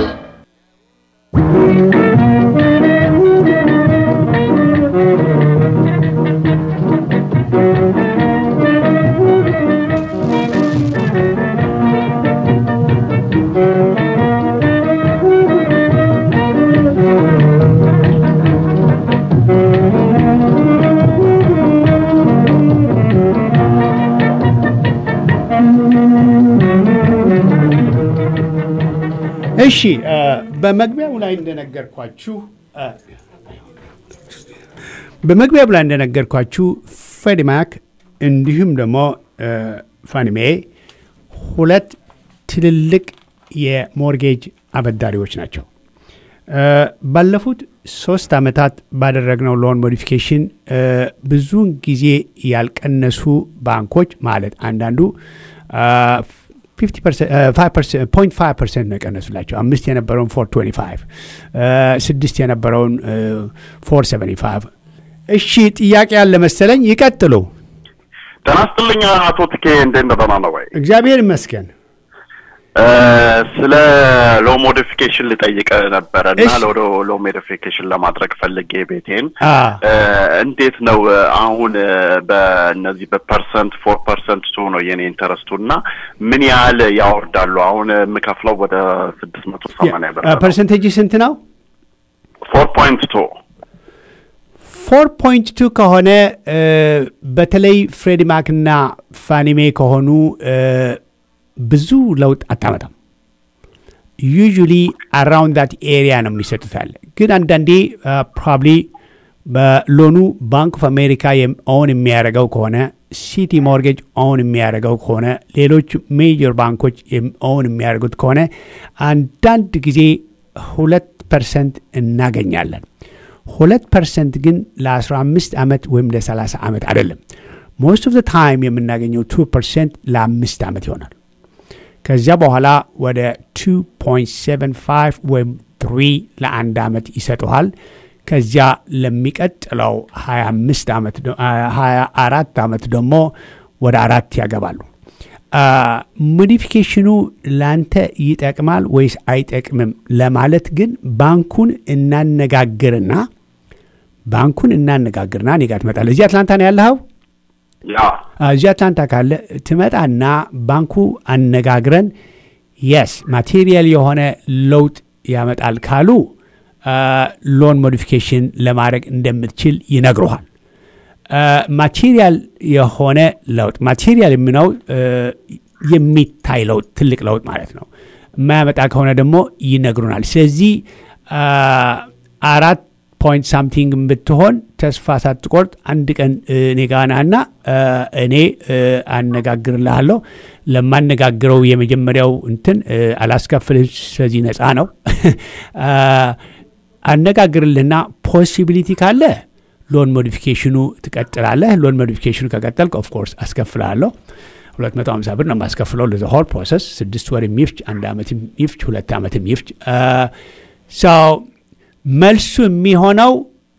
እሺ እ፣ በመግቢያው ላይ እንደነገርኳችሁ እ፣ በመግቢያው ላይ እንደነገርኳችሁ ፌዲማክ እንዲሁም ደግሞ እ፣ ፋኒሜ ሁለት ትልልቅ የሞርጌጅ አበዳሪዎች ናቸው። እ፣ ባለፉት ሶስት ዓመታት ባደረግነው ሎን ሞዲፊኬሽን እ፣ ብዙውን ጊዜ ያልቀነሱ ባንኮች ማለት አንዳንዱ ፖይንት ፋይቭ ፐርሰንት ነው የቀነሱላቸው። አምስት የነበረውን ፎር ትዌንቲ ፋይቭ ስድስት የነበረውን ፎር ሰቨንቲ ፋይቭ እሺ ጥያቄ ያለ መሰለኝ። ይቀጥሉ። ጤና ይስጥልኝ አቶ ትኬ፣ እንዴት ነው? ደህና ነው ወይ? እግዚአብሔር ይመስገን። ስለ ሎ ሞዲፊኬሽን ልጠይቅ ነበረ እና እሺ። ለወደ ሎ ሞዲፊኬሽን ለማድረግ ፈልጌ ቤቴን አ እ፣ እንዴት ነው እ፣ አሁን እ፣ በእነዚህ በፐርሰንት ፎር ፐርሰንት ቱ ነው የኔ ኢንተረስቱ እና ምን ያህል ያወርዳሉ? አሁን የምከፍለው ወደ ስድስት መቶ ሰማንያ ብር ነው። ፐርሰንቴጅ ስንት ነው? ፎር ፖይንት ቱ ፎር ፖይንት ቱ ከሆነ እ፣ በተለይ ፍሬዲ ማክ እና ፋኒሜ ከሆኑ እ፣ ብዙ ለውጥ አታመጣም። ዩዥሊ አራውንድ ዳት ኤሪያ ነው የሚሰጡታል። ግን አንዳንዴ ፕሮባብሊ በሎኑ ባንክ ኦፍ አሜሪካ ኦን የሚያደርገው ከሆነ ሲቲ ሞርጌጅ ኦን የሚያደርገው ከሆነ ሌሎች ሜጀር ባንኮች ኦን የሚያደርጉት ከሆነ አንዳንድ ጊዜ ሁለት ፐርሰንት እናገኛለን። ሁለት ፐርሰንት ግን ለ15 ዓመት ወይም ለ30 ዓመት አይደለም። ሞስት ኦፍ ዘ ታይም የምናገኘው ቱ ፐርሰንት ለአምስት ዓመት ይሆናል። ከዚያ በኋላ ወደ 2.75 ወይም 3 ለአንድ ዓመት ይሰጡሃል። ከዚያ ለሚቀጥለው 25 ዓመት ደ- አ- 24 ዓመት ደግሞ ወደ አራት ያገባሉ። አ፣ ሞዲፊኬሽኑ ላንተ ይጠቅማል ወይስ አይጠቅምም ለማለት ግን ባንኩን እናነጋግርና ባንኩን እናነጋግርና እኔ ጋር ትመጣለህ። እዚህ አትላንታ ነው ያለኸው? ያ እዚህ አትላንታ ካለ ትመጣና ባንኩ አነጋግረን የስ ማቴሪያል የሆነ ለውጥ ያመጣል ካሉ ሎን ሞዲፊኬሽን ለማድረግ እንደምትችል ይነግሩሃል። ማቴሪያል የሆነ ለውጥ ማቴሪያል የሚለው የሚታይ ለውጥ ትልቅ ለውጥ ማለት ነው። የማያመጣ ከሆነ ደግሞ ይነግሩናል። ስለዚህ አ፣ አራት ፖይንት ሳምቲንግ ብትሆን ተስፋ ሳትቆርጥ አንድ ቀን እ፣ እኔ ጋ ናና እ፣ እኔ እ፣ አነጋግርልሃለሁ። ለማነጋግረው የመጀመሪያው እንትን እ፣ አላስከፍልህ፣ ስለዚህ ነፃ ነው። አ፣ አነጋግርልህና ፖሲቢሊቲ ካለ ሎን ሞዲፊኬሽኑ ትቀጥላለህ። ሎን ሞዲፊኬሽኑ ከቀጠልክ ኦፍኮርስ አስከፍልሃለሁ። 250 ብር ነው የማስከፍለው ለዘ ሆል ፕሮሰስ ስድስት ወር የሚፍጅ አንድ ዓመትም ይፍጅ ሁለት ዓመትም ይፍጅ ሰው መልሱ የሚሆነው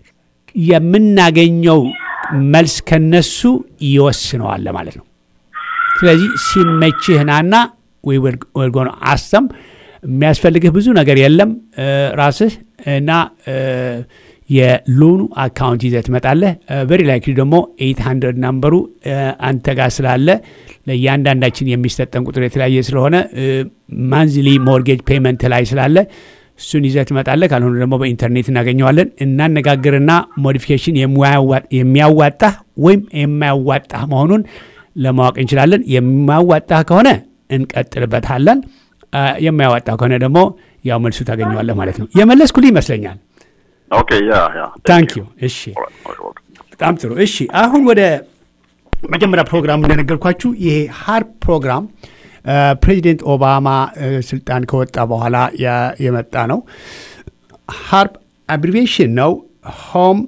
የምናገኘው መልስ ከነሱ ይወስነዋል ማለት ነው። ስለዚህ ሲመችህ ናና ወርጎን አሰም የሚያስፈልግህ ብዙ ነገር የለም እ፣ ራስህ እና እ፣ የሎኑ አካውንት ይዘህ ትመጣለህ። ቨሪ ላይክሊ ደግሞ 800 ናምበሩ እ፣ አንተ ጋር ስላለ ለእያንዳንዳችን የሚሰጠን ቁጥር የተለያየ ስለሆነ ማንዝሊ ሞርጌጅ ፔመንት ላይ ስላለ እሱን ይዘህ ትመጣለህ። ካልሆነ ደግሞ በኢንተርኔት እናገኘዋለን። እናነጋግርና ሞዲፊኬሽን የሚያዋጣህ ወይም የማያዋጣህ መሆኑን ለማወቅ እንችላለን። የሚያዋጣህ ከሆነ እንቀጥልበታለን። አ፣ የማያዋጣህ ከሆነ ደግሞ ያው መልሱ ታገኘዋለህ ማለት ነው። የመለስኩልህ ይመስለኛል። ኦኬ ያ ያ ታንክ ዩ። እሺ፣ በጣም ጥሩ። እሺ፣ አሁን ወደ መጀመሪያ ፕሮግራም እንደነገርኳችሁ ይሄ ሀርፕ ፕሮግራም አ፣ ፕሬዚደንት ኦባማ አ፣ ስልጣን ከወጣ በኋላ ያ- የመጣ ነው። ሀርፕ አብሪቬሽን ነው ሆም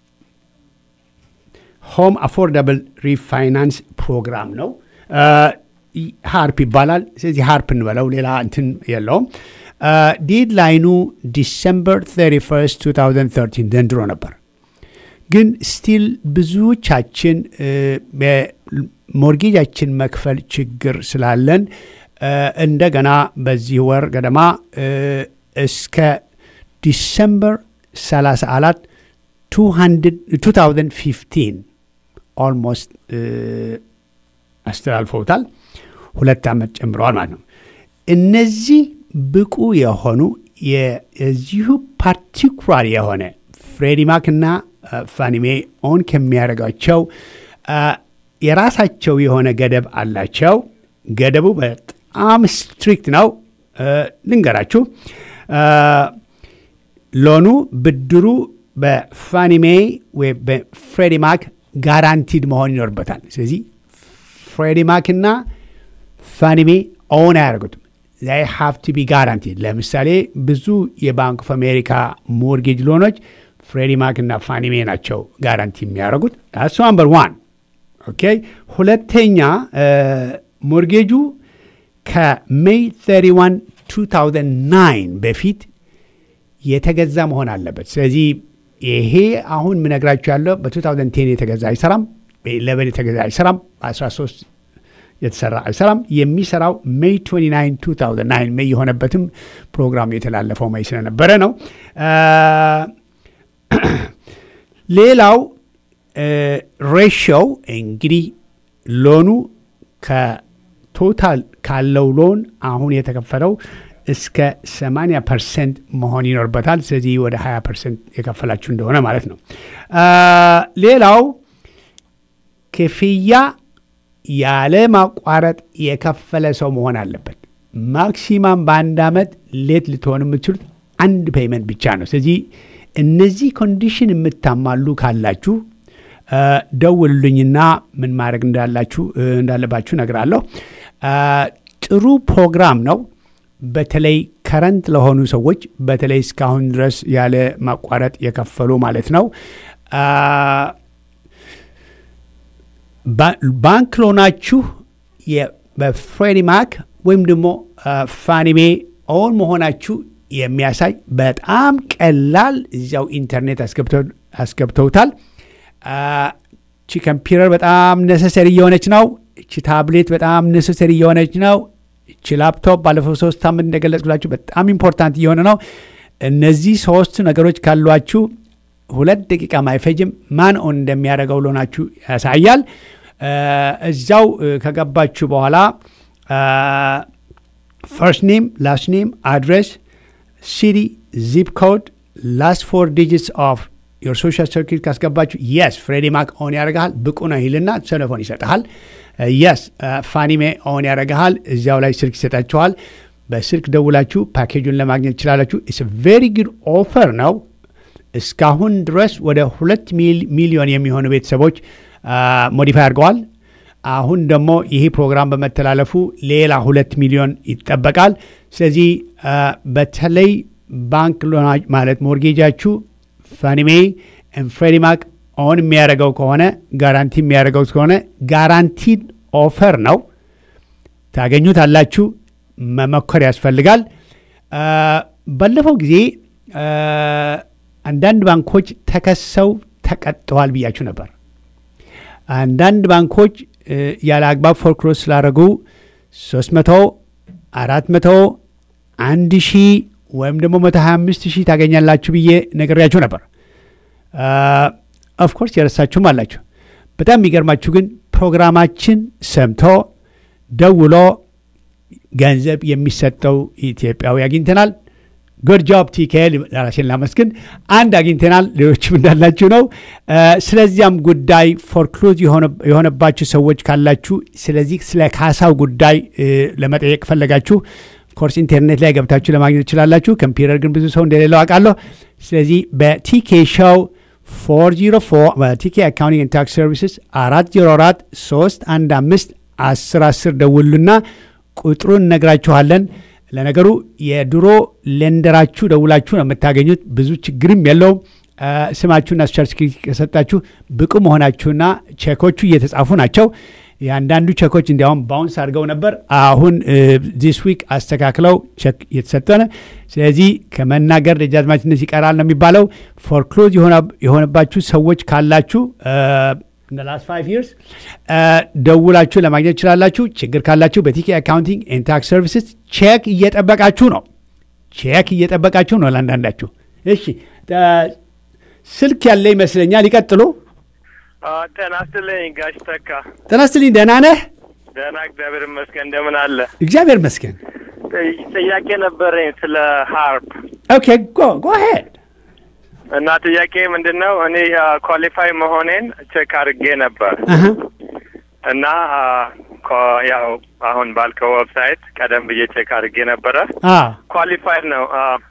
ሆም አፎርዳብል ሪፋይናንስ ፕሮግራም ነው። አ፣ ይ- ሃርፕ ይባላል። ስለዚህ ሃርፕ እንበለው፣ ሌላ እንትን የለውም። ዴድላይኑ ዲሰምበር 31 2013 ዘንድሮ ነበር። ግን ስቲል ብዙዎቻችን እ፣ በሞርጌጃችን መክፈል ችግር ስላለን እ፣ እንደገና በዚህ ወር ገደማ እ፣ እስከ ዲሰምበር 34 2015 ኦልሞስት አስተላልፈውታል። ሁለት ዓመት ጨምረዋል ማለት ነው። እነዚህ ብቁ የሆኑ የዚሁ ፓርቲኩላር የሆነ ፍሬዲማክ እና ፋኒሜ ኦን ከሚያደርጋቸው አ፣ የራሳቸው የሆነ ገደብ አላቸው። ገደቡ በጣም ስትሪክት ነው። አ፣ ልንገራችሁ አ፣ ሎኑ ብድሩ በፋኒሜ ወይ በፍሬዲማክ ጋራንቲድ መሆን ይኖርበታል። ስለዚህ ፍሬዲማክ እና ፋኒሜ ኦን አያደርጉትም። ዛይ ሃቭ ቱ ቢ ጋራንቲድ። ለምሳሌ ብዙ የባንክ ኦፍ አሜሪካ ሞርጌጅ ሎኖች ፍሬዲማክ እና ፋኒሜ ናቸው ጋራንቲ የሚያደርጉት። ዳስ ናምበር ዋን። ኦኬ። ሁለተኛ ሞርጌጁ ከሜይ 31 2009 በፊት የተገዛ መሆን አለበት። ስለዚህ ይሄ አሁን ምነግራችሁ ያለው በ2010 የተገዛ አይሰራም፣ በ11 የተገዛ አይሰራም፣ በ13 የተሰራ አይሰራም። የሚሰራው ሜይ 29 2009 ሜይ የሆነበትም ፕሮግራም የተላለፈው ሜይ ስለነበረ ነው። ሌላው ሬሽዮው እንግዲህ ሎኑ ከቶታል ካለው ሎን አሁን የተከፈለው እስከ 80 ፐርሰንት መሆን ይኖርበታል። ስለዚህ ወደ 20 ፐርሰንት የከፈላችሁ እንደሆነ ማለት ነው። ሌላው ክፍያ ያለ ማቋረጥ የከፈለ ሰው መሆን አለበት። ማክሲማም በአንድ ዓመት ሌት ልትሆን የምትችሉት አንድ ፔይመንት ብቻ ነው። ስለዚህ እነዚህ ኮንዲሽን የምታማሉ ካላችሁ ደውሉልኝና ምን ማድረግ እንዳላችሁ እንዳለባችሁ ነግራለሁ። ጥሩ ፕሮግራም ነው። በተለይ ከረንት ለሆኑ ሰዎች በተለይ እስካሁን ድረስ ያለ ማቋረጥ የከፈሉ ማለት ነው። ባንክ ሎናችሁ በፍሬዲ ማክ ወይም ደግሞ ፋኒሜ ኦን መሆናችሁ የሚያሳይ በጣም ቀላል እዚያው ኢንተርኔት አስገብተውታል። እቺ ኮምፒውተር በጣም ነሰሰሪ እየሆነች ነው። እቺ ታብሌት በጣም ነሰሰሪ እየሆነች ነው። እቺ ላፕቶፕ ባለፈው ሶስት ሳምንት እንደገለጽኩላችሁ በጣም ኢምፖርታንት እየሆነ ነው። እነዚህ ሶስት ነገሮች ካሏችሁ ሁለት ደቂቃ ማይፈጅም ማን ኦን እንደሚያደርገው ሎናችሁ ያሳያል። እዛው ከገባችሁ በኋላ ፈርስት ኔም፣ ላስት ኔም፣ አድሬስ፣ ሲቲ፣ ዚፕ ኮድ፣ ላስት ፎር ዲጂትስ ኦፍ ዮር ሶሻል ሰርኪት ካስገባችሁ የስ ፍሬዲ ማክ ኦን ያደርግሃል። ብቁ ነው ይልና ቴሌፎን ይሰጥሃል። የስ ፋኒሜ ኦን ያደርግሃል። እዚያው ላይ ስልክ ይሰጣችኋል። በስልክ ደውላችሁ ፓኬጁን ለማግኘት ትችላላችሁ። ኢትስ ቬሪ ጉድ ኦፈር ነው። እስካሁን ድረስ ወደ ሁለት ሚሊዮን የሚሆኑ ቤተሰቦች ሞዲፋይ አድርገዋል። አሁን ደግሞ ይህ ፕሮግራም በመተላለፉ ሌላ ሁለት ሚሊዮን ይጠበቃል። ስለዚህ በተለይ ባንክ ማለት ሞርጌጃችሁ ፋኒሜ ፍሬዲ ማክ ኦን የሚያደርገው ከሆነ ጋራንቲ የሚያደርገው ከሆነ ጋራንቲድ ኦፈር ነው። ታገኙታላችሁ። መመኮር ያስፈልጋል። ባለፈው ጊዜ አንዳንድ ባንኮች ተከሰው ተቀጥተዋል ብያችሁ ነበር። አንዳንድ ባንኮች ያለ አግባብ ፎርክሎዝ ስላደረጉ 300 400 1 ሺህ ወይም ደግሞ 125 ሺህ ታገኛላችሁ ብዬ ነግሬያችሁ ነበር። ኦፍኮርስ የረሳችሁም አላችሁ። በጣም የሚገርማችሁ ግን ፕሮግራማችን ሰምቶ ደውሎ ገንዘብ የሚሰጠው ኢትዮጵያዊ አግኝተናል። ጉድ ጆብ ቲኬ ራሴን ላመስግን። አንድ አግኝተናል፣ ሌሎችም እንዳላችሁ ነው። ስለዚያም ጉዳይ ፎርክሎዝ የሆነባችሁ ሰዎች ካላችሁ፣ ስለዚህ ስለ ካሳው ጉዳይ ለመጠየቅ ፈለጋችሁ ኮርስ ኢንተርኔት ላይ ገብታችሁ ለማግኘት ትችላላችሁ። ኮምፒውተር ግን ብዙ ሰው እንደሌለው አውቃለሁ። ስለዚህ በቲኬ ሾው 404 በቲኬ አካውንቲንግ ታክስ ሰርቪስስ 404 3 1 5 10 10 ደውሉና ቁጥሩን እነግራችኋለን። ለነገሩ የድሮ ሌንደራችሁ ደውላችሁ ነው የምታገኙት። ብዙ ችግርም የለውም። ስማችሁና ሶሻል ሴኩሪቲ ከሰጣችሁ ብቁ መሆናችሁና ቼኮቹ እየተጻፉ ናቸው። የአንዳንዱ ቼኮች እንዲያውም ባውንስ አድርገው ነበር። አሁን ዚስ ዊክ አስተካክለው ቼክ እየተሰጠነ። ስለዚህ ከመናገር ደጃዝማችነት ይቀራል ነው የሚባለው። ፎርክሎዝ የሆነባችሁ ሰዎች ካላችሁ ላስት ፋይቭ ይርስ ደውላችሁ ለማግኘት ትችላላችሁ። ችግር ካላችሁ በቲኬ አካውንቲንግ ኤንድ ታክስ ሰርቪስስ ቼክ እየጠበቃችሁ ነው። ቼክ እየጠበቃችሁ ነው ለአንዳንዳችሁ። እሺ ስልክ ያለ ይመስለኛል። ይቀጥሉ። ጤና ይስጥልኝ ጋሽ ተካ። ጤና ይስጥልኝ። ደህና ነህ? ደህና እግዚአብሔር ይመስገን። እንደምን አለ? እግዚአብሔር ይመስገን። ጥያቄ ነበረኝ ስለ ሀርፕ። ኦኬ ጎ ጎ ሄድ እና ጥያቄ ምንድን ነው? እኔ ኳሊፋይ መሆኔን ቼክ አድርጌ ነበር እና ያው አሁን ባልከው ዌብሳይት ቀደም ብዬ ቼክ አድርጌ ነበረ። ኳሊፋይድ ነው።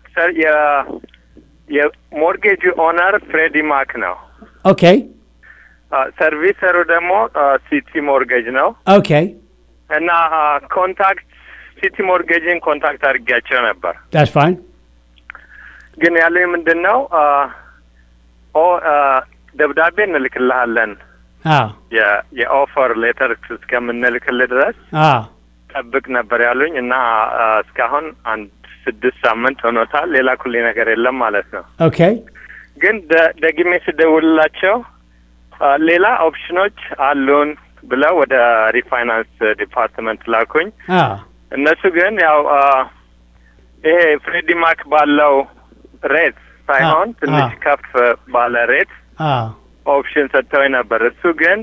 የሞርጌጅ ኦነር ፍሬዲ ማክ ነው። ኦኬ ሰርቪሰሩ ደግሞ ሲቲ ሞርጌጅ ነው። ኦኬ እና ኮንታክት ሲቲ ሞርጌጅን ኮንታክት አድርጌያቸው ነበር። ዳትስ ፋይን ግን ያለኝ ምንድን ነው ኦ ደብዳቤ እንልክልሃለን የኦፈር ሌተር እስከምንልክልህ ድረስ ጠብቅ ነበር ያሉኝ እና እስካሁን አንድ ስድስት ሳምንት ሆኖታል። ሌላ ኩሌ ነገር የለም ማለት ነው። ኦኬ ግን ደግሜ ስደውልላቸው ሌላ ኦፕሽኖች አሉን ብለው ወደ ሪፋይናንስ ዲፓርትመንት ላኩኝ። አ እነሱ ግን ያው አ፣ ይሄ ፍሬዲ ማክ ባለው ሬት ሳይሆን አ፣ ትንሽ አ። ከፍ ባለ ሬት አ ኦፕሽን ሰጥተውኝ ነበር። እሱ ግን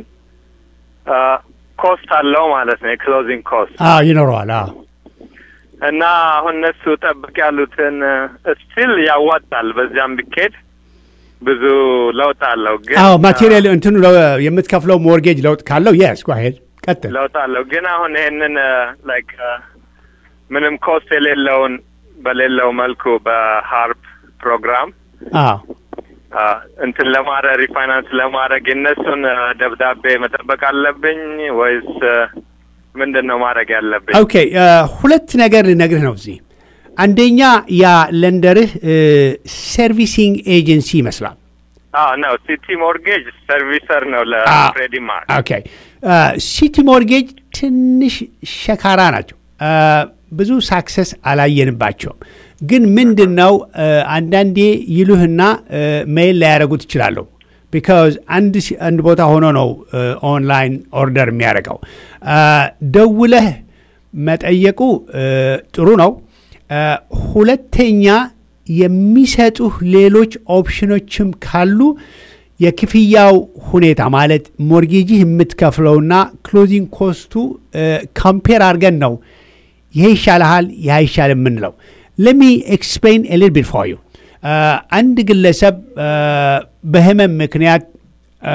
ኮስት አለው ማለት ነው የክሎዚንግ ኮስት አ ይኖረዋል። አ እና አሁን እነሱ ጠብቅ ያሉትን ስቲል ያዋጣል። በዚያም ቢኬድ ብዙ ለውጥ አለው። ግን አዎ ማቴሪያል እንትኑ ለው- የምትከፍለው ሞርጌጅ ለውጥ ካለው የስ ጓሄድ ቀጥል። ለውጥ አለው። ግን አሁን ይሄንን ላይክ ምንም ኮስት የሌለውን በሌለው መልኩ በሀርፕ ፕሮግራም አዎ አ፣ እንትን ለማድረግ ሪፋይናንስ ለማድረግ የእነሱን አ፣ ደብዳቤ መጠበቅ አለብኝ ወይስ አ፣ ምንድን ነው ማድረግ ያለብኝ? ኦኬ እ፣ ሁለት ነገር ልነግርህ ነው እዚህ። አንደኛ ያ ለንደርህ ሰርቪሲንግ ኤጀንሲ ይመስላል። አዎ ነው ሲቲ ሞርጌጅ ሰርቪሰር ነው አ፣ ለፍሬዲ ማርክ። ኦኬ ሲቲ ሞርጌጅ ትንሽ ሸካራ ናቸው። አ፣ ብዙ ሳክሰስ አላየንባቸውም። ግን ምንድን ነው አ፣ አንዳንዴ ይሉህና አ፣ ሜይል ላያደረጉት ይችላለሁ። ቢካዝ አንድ ሲ- አንድ ቦታ ሆኖ ነው አ፣ ኦንላይን ኦርደር የሚያደርገው። አ፣ ደውለህ መጠየቁ አ፣ ጥሩ ነው። አ፣ ሁለተኛ የሚሰጡህ ሌሎች ኦፕሽኖችም ካሉ የክፍያው ሁኔታ ማለት ሞርጌጅህ የምትከፍለውና ክሎዚንግ ኮስቱ ካምፔር አድርገን ነው ይሄ ይሻልሃል ይህ አይሻል የምንለው። ለሚ ኤክስፕሌን ኤሊል ቢት ፎር ዩ አንድ ግለሰብ አ፣ በህመም ምክንያት አ፣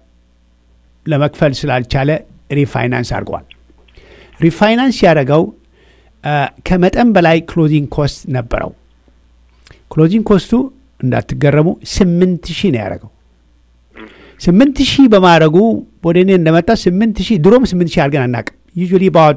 ለመክፈል ስላልቻለ ሪፋይናንስ አድርገዋል። ሪፋይናንስ ያደረገው አ፣ ከመጠን በላይ ክሎዚንግ ኮስት ነበረው። ክሎዚንግ ኮስቱ እንዳትገረሙ ስምንት ሺህ ነው ያደረገው። ስምንት ሺህ በማድረጉ ወደ እኔ እንደመጣ ስምንት ሺህ ድሮም ስምንት ሺህ አድርገን አናውቅም። ዩዥዋሊ ባውት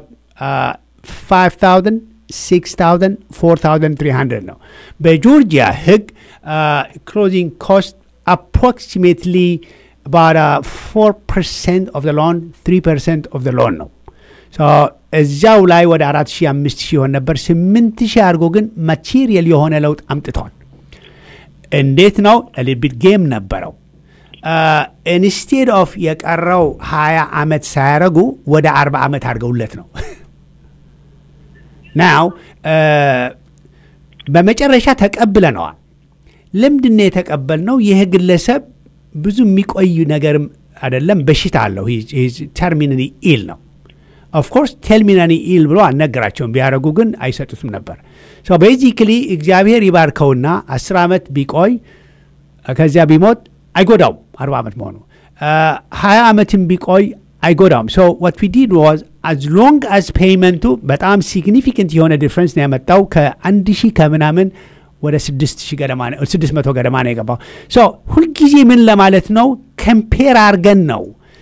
ፋይቭ ታውዘንድ ሲክስ ታውዘንድ ፎር ታውዘንድ ትሪ ሀንድረድ ነው። በጆርጂያ ህግ ክሎዚንግ ኮስት አፕሮክሲሜትሊ about ፎር ፐርሰንት ኦፍ ሎን ትሪ ፐርሰንት ኦፍ ሎን ነው። ሶ እዚያው ላይ ወደ አራት ሺህ አምስት ሺህ ይሆን ነበር። ስምንት ሺህ አድርጎ ግን ማቴሪያል የሆነ ለውጥ አምጥተዋል። እንዴት ነው? ሊቢት ጌም ነበረው። ኢንስቴድ ኦፍ የቀረው ሀያ ዓመት ሳያረጉ ወደ አርባ ዓመት አድርገውለት ነው። ናው በመጨረሻ ተቀብለነዋል። ለምንድን ነው የተቀበልነው? ይህ ግለሰብ ብዙ የሚቆይ ነገርም አይደለም፣ በሽታ አለው። ተርሚናሊ ኢል ነው። ኦፍኮርስ ቴርሚናሊ ኢል ብሎ አልነገራቸውም። ቢያደረጉ ግን አይሰጡትም ነበር። ቤዚክሊ እግዚአብሔር ይባርከውና አስር ዓመት ቢቆይ ከዚያ ቢሞት አይጎዳውም። አርባ ዓመት መሆኑ ሀያ ዓመትም ቢቆይ አይጎዳውም። ሶ ዋት ዊ ዲድ ዋዝ አዝ ሎንግ አዝ ፔይመንቱ በጣም ሲግኒፊካንት የሆነ ዲፍረንስ ነው ያመጣው ከአንድ ሺህ ከምናምን ወደ ስድስት ሺህ ገደማ ነው ስድስት መቶ ገደማ ነው የገባው። ሶ ሁልጊዜ ምን ለማለት ነው ከምፔር አርገን ነው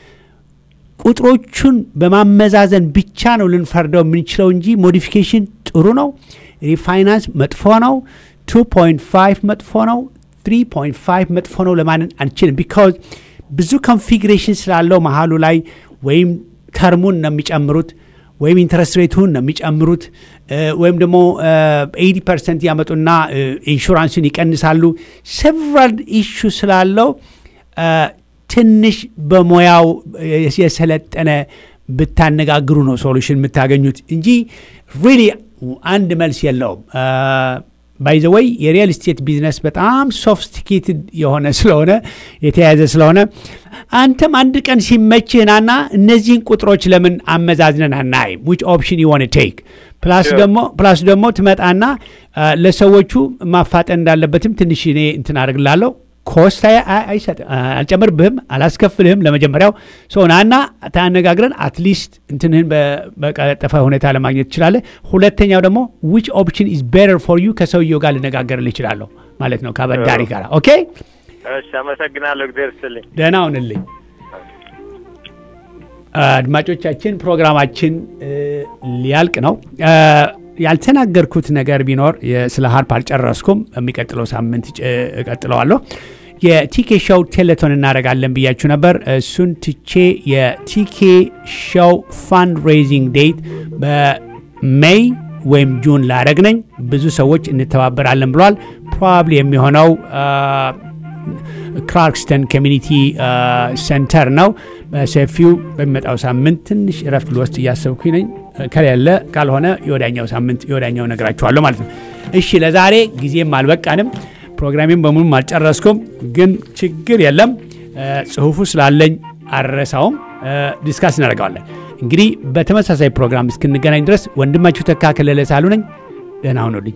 ቁጥሮቹን በማመዛዘን ብቻ ነው ልንፈርደው የምንችለው እንጂ ሞዲፊኬሽን ጥሩ ነው፣ ሪፋይናንስ መጥፎ ነው፣ 2.5 መጥፎ ነው፣ 3.5 መጥፎ ነው ለማንን አንችልም። ቢካዝ ብዙ ኮንፊግሬሽን ስላለው መሀሉ ላይ ወይም ተርሙን ነው የሚጨምሩት ወይም ኢንትረስት ሬቱን ነው የሚጨምሩት ወይም ደግሞ 80 ፐርሰንት ያመጡና ኢንሹራንስን ይቀንሳሉ። ሰቨራል ኢሹ ስላለው ትንሽ በሙያው የሰለጠነ ብታነጋግሩ ነው ሶሉሽን የምታገኙት እንጂ ሪሊ አንድ መልስ የለውም። ባይዘወይ የሪል ስቴት ቢዝነስ በጣም ሶፊስቲኬትድ የሆነ ስለሆነ የተያያዘ ስለሆነ አንተም አንድ ቀን ሲመችህናና እነዚህን ቁጥሮች ለምን አመዛዝነን አናይም? ዊች ኦፕሽን ዩዋን ቴክ ፕላስ ደግሞ ፕላስ ደግሞ ትመጣና ለሰዎቹ ማፋጠን እንዳለበትም ትንሽ እኔ እንትን አድርግላለሁ ኮስት አልጨምርብህም፣ አላስከፍልህም። ለመጀመሪያው ሰውናና ተነጋግረን አትሊስት እንትንህን በቀጠፈ ሁኔታ ለማግኘት ትችላለህ። ሁለተኛው ደግሞ ዊች ኦፕሽን ኢዝ ቤተር ፎር ዩ ከሰውየው ጋር ልነጋገርልህ እችላለሁ ማለት ነው ከአበዳሪ ጋር። ኦኬ፣ እሺ፣ አመሰግናለሁ። እግዚአብሔር ይስጥልኝ። ደህና ሁንልኝ። አድማጮቻችን ፕሮግራማችን ሊያልቅ ነው። ያልተናገርኩት ነገር ቢኖር ስለ ሀርፕ አልጨረስኩም። የሚቀጥለው ሳምንት እቀጥለዋለሁ። የቲኬ ሾው ቴሌቶን እናደርጋለን ብያችሁ ነበር። እሱን ትቼ የቲኬ ሾው ፋንድ ሬይዚንግ ዴት በሜይ ወይም ጁን ላደረግ ነኝ። ብዙ ሰዎች እንተባበራለን ብሏል። ፕሮባብሊ የሚሆነው ክላርክስተን ኮሚኒቲ ሴንተር ነው። በሰፊው በሚመጣው ሳምንት ትንሽ እረፍት ልወስድ እያሰብኩኝ ነኝ። ከሌለ ካልሆነ የወዳኛው ሳምንት የወዳኛው ነግራችኋለሁ ማለት ነው። እሺ ለዛሬ ጊዜም አልበቃንም። ፕሮግራሜም በሙሉም አልጨረስኩም፣ ግን ችግር የለም። ጽሁፉ ስላለኝ አልረሳውም። ዲስካስ እናደርገዋለን። እንግዲህ በተመሳሳይ ፕሮግራም እስክንገናኝ ድረስ ወንድማችሁ ተካ ከለለ ሳሉ ነኝ። ደህና ሁኑልኝ።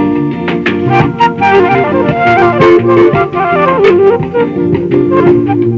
Thank you.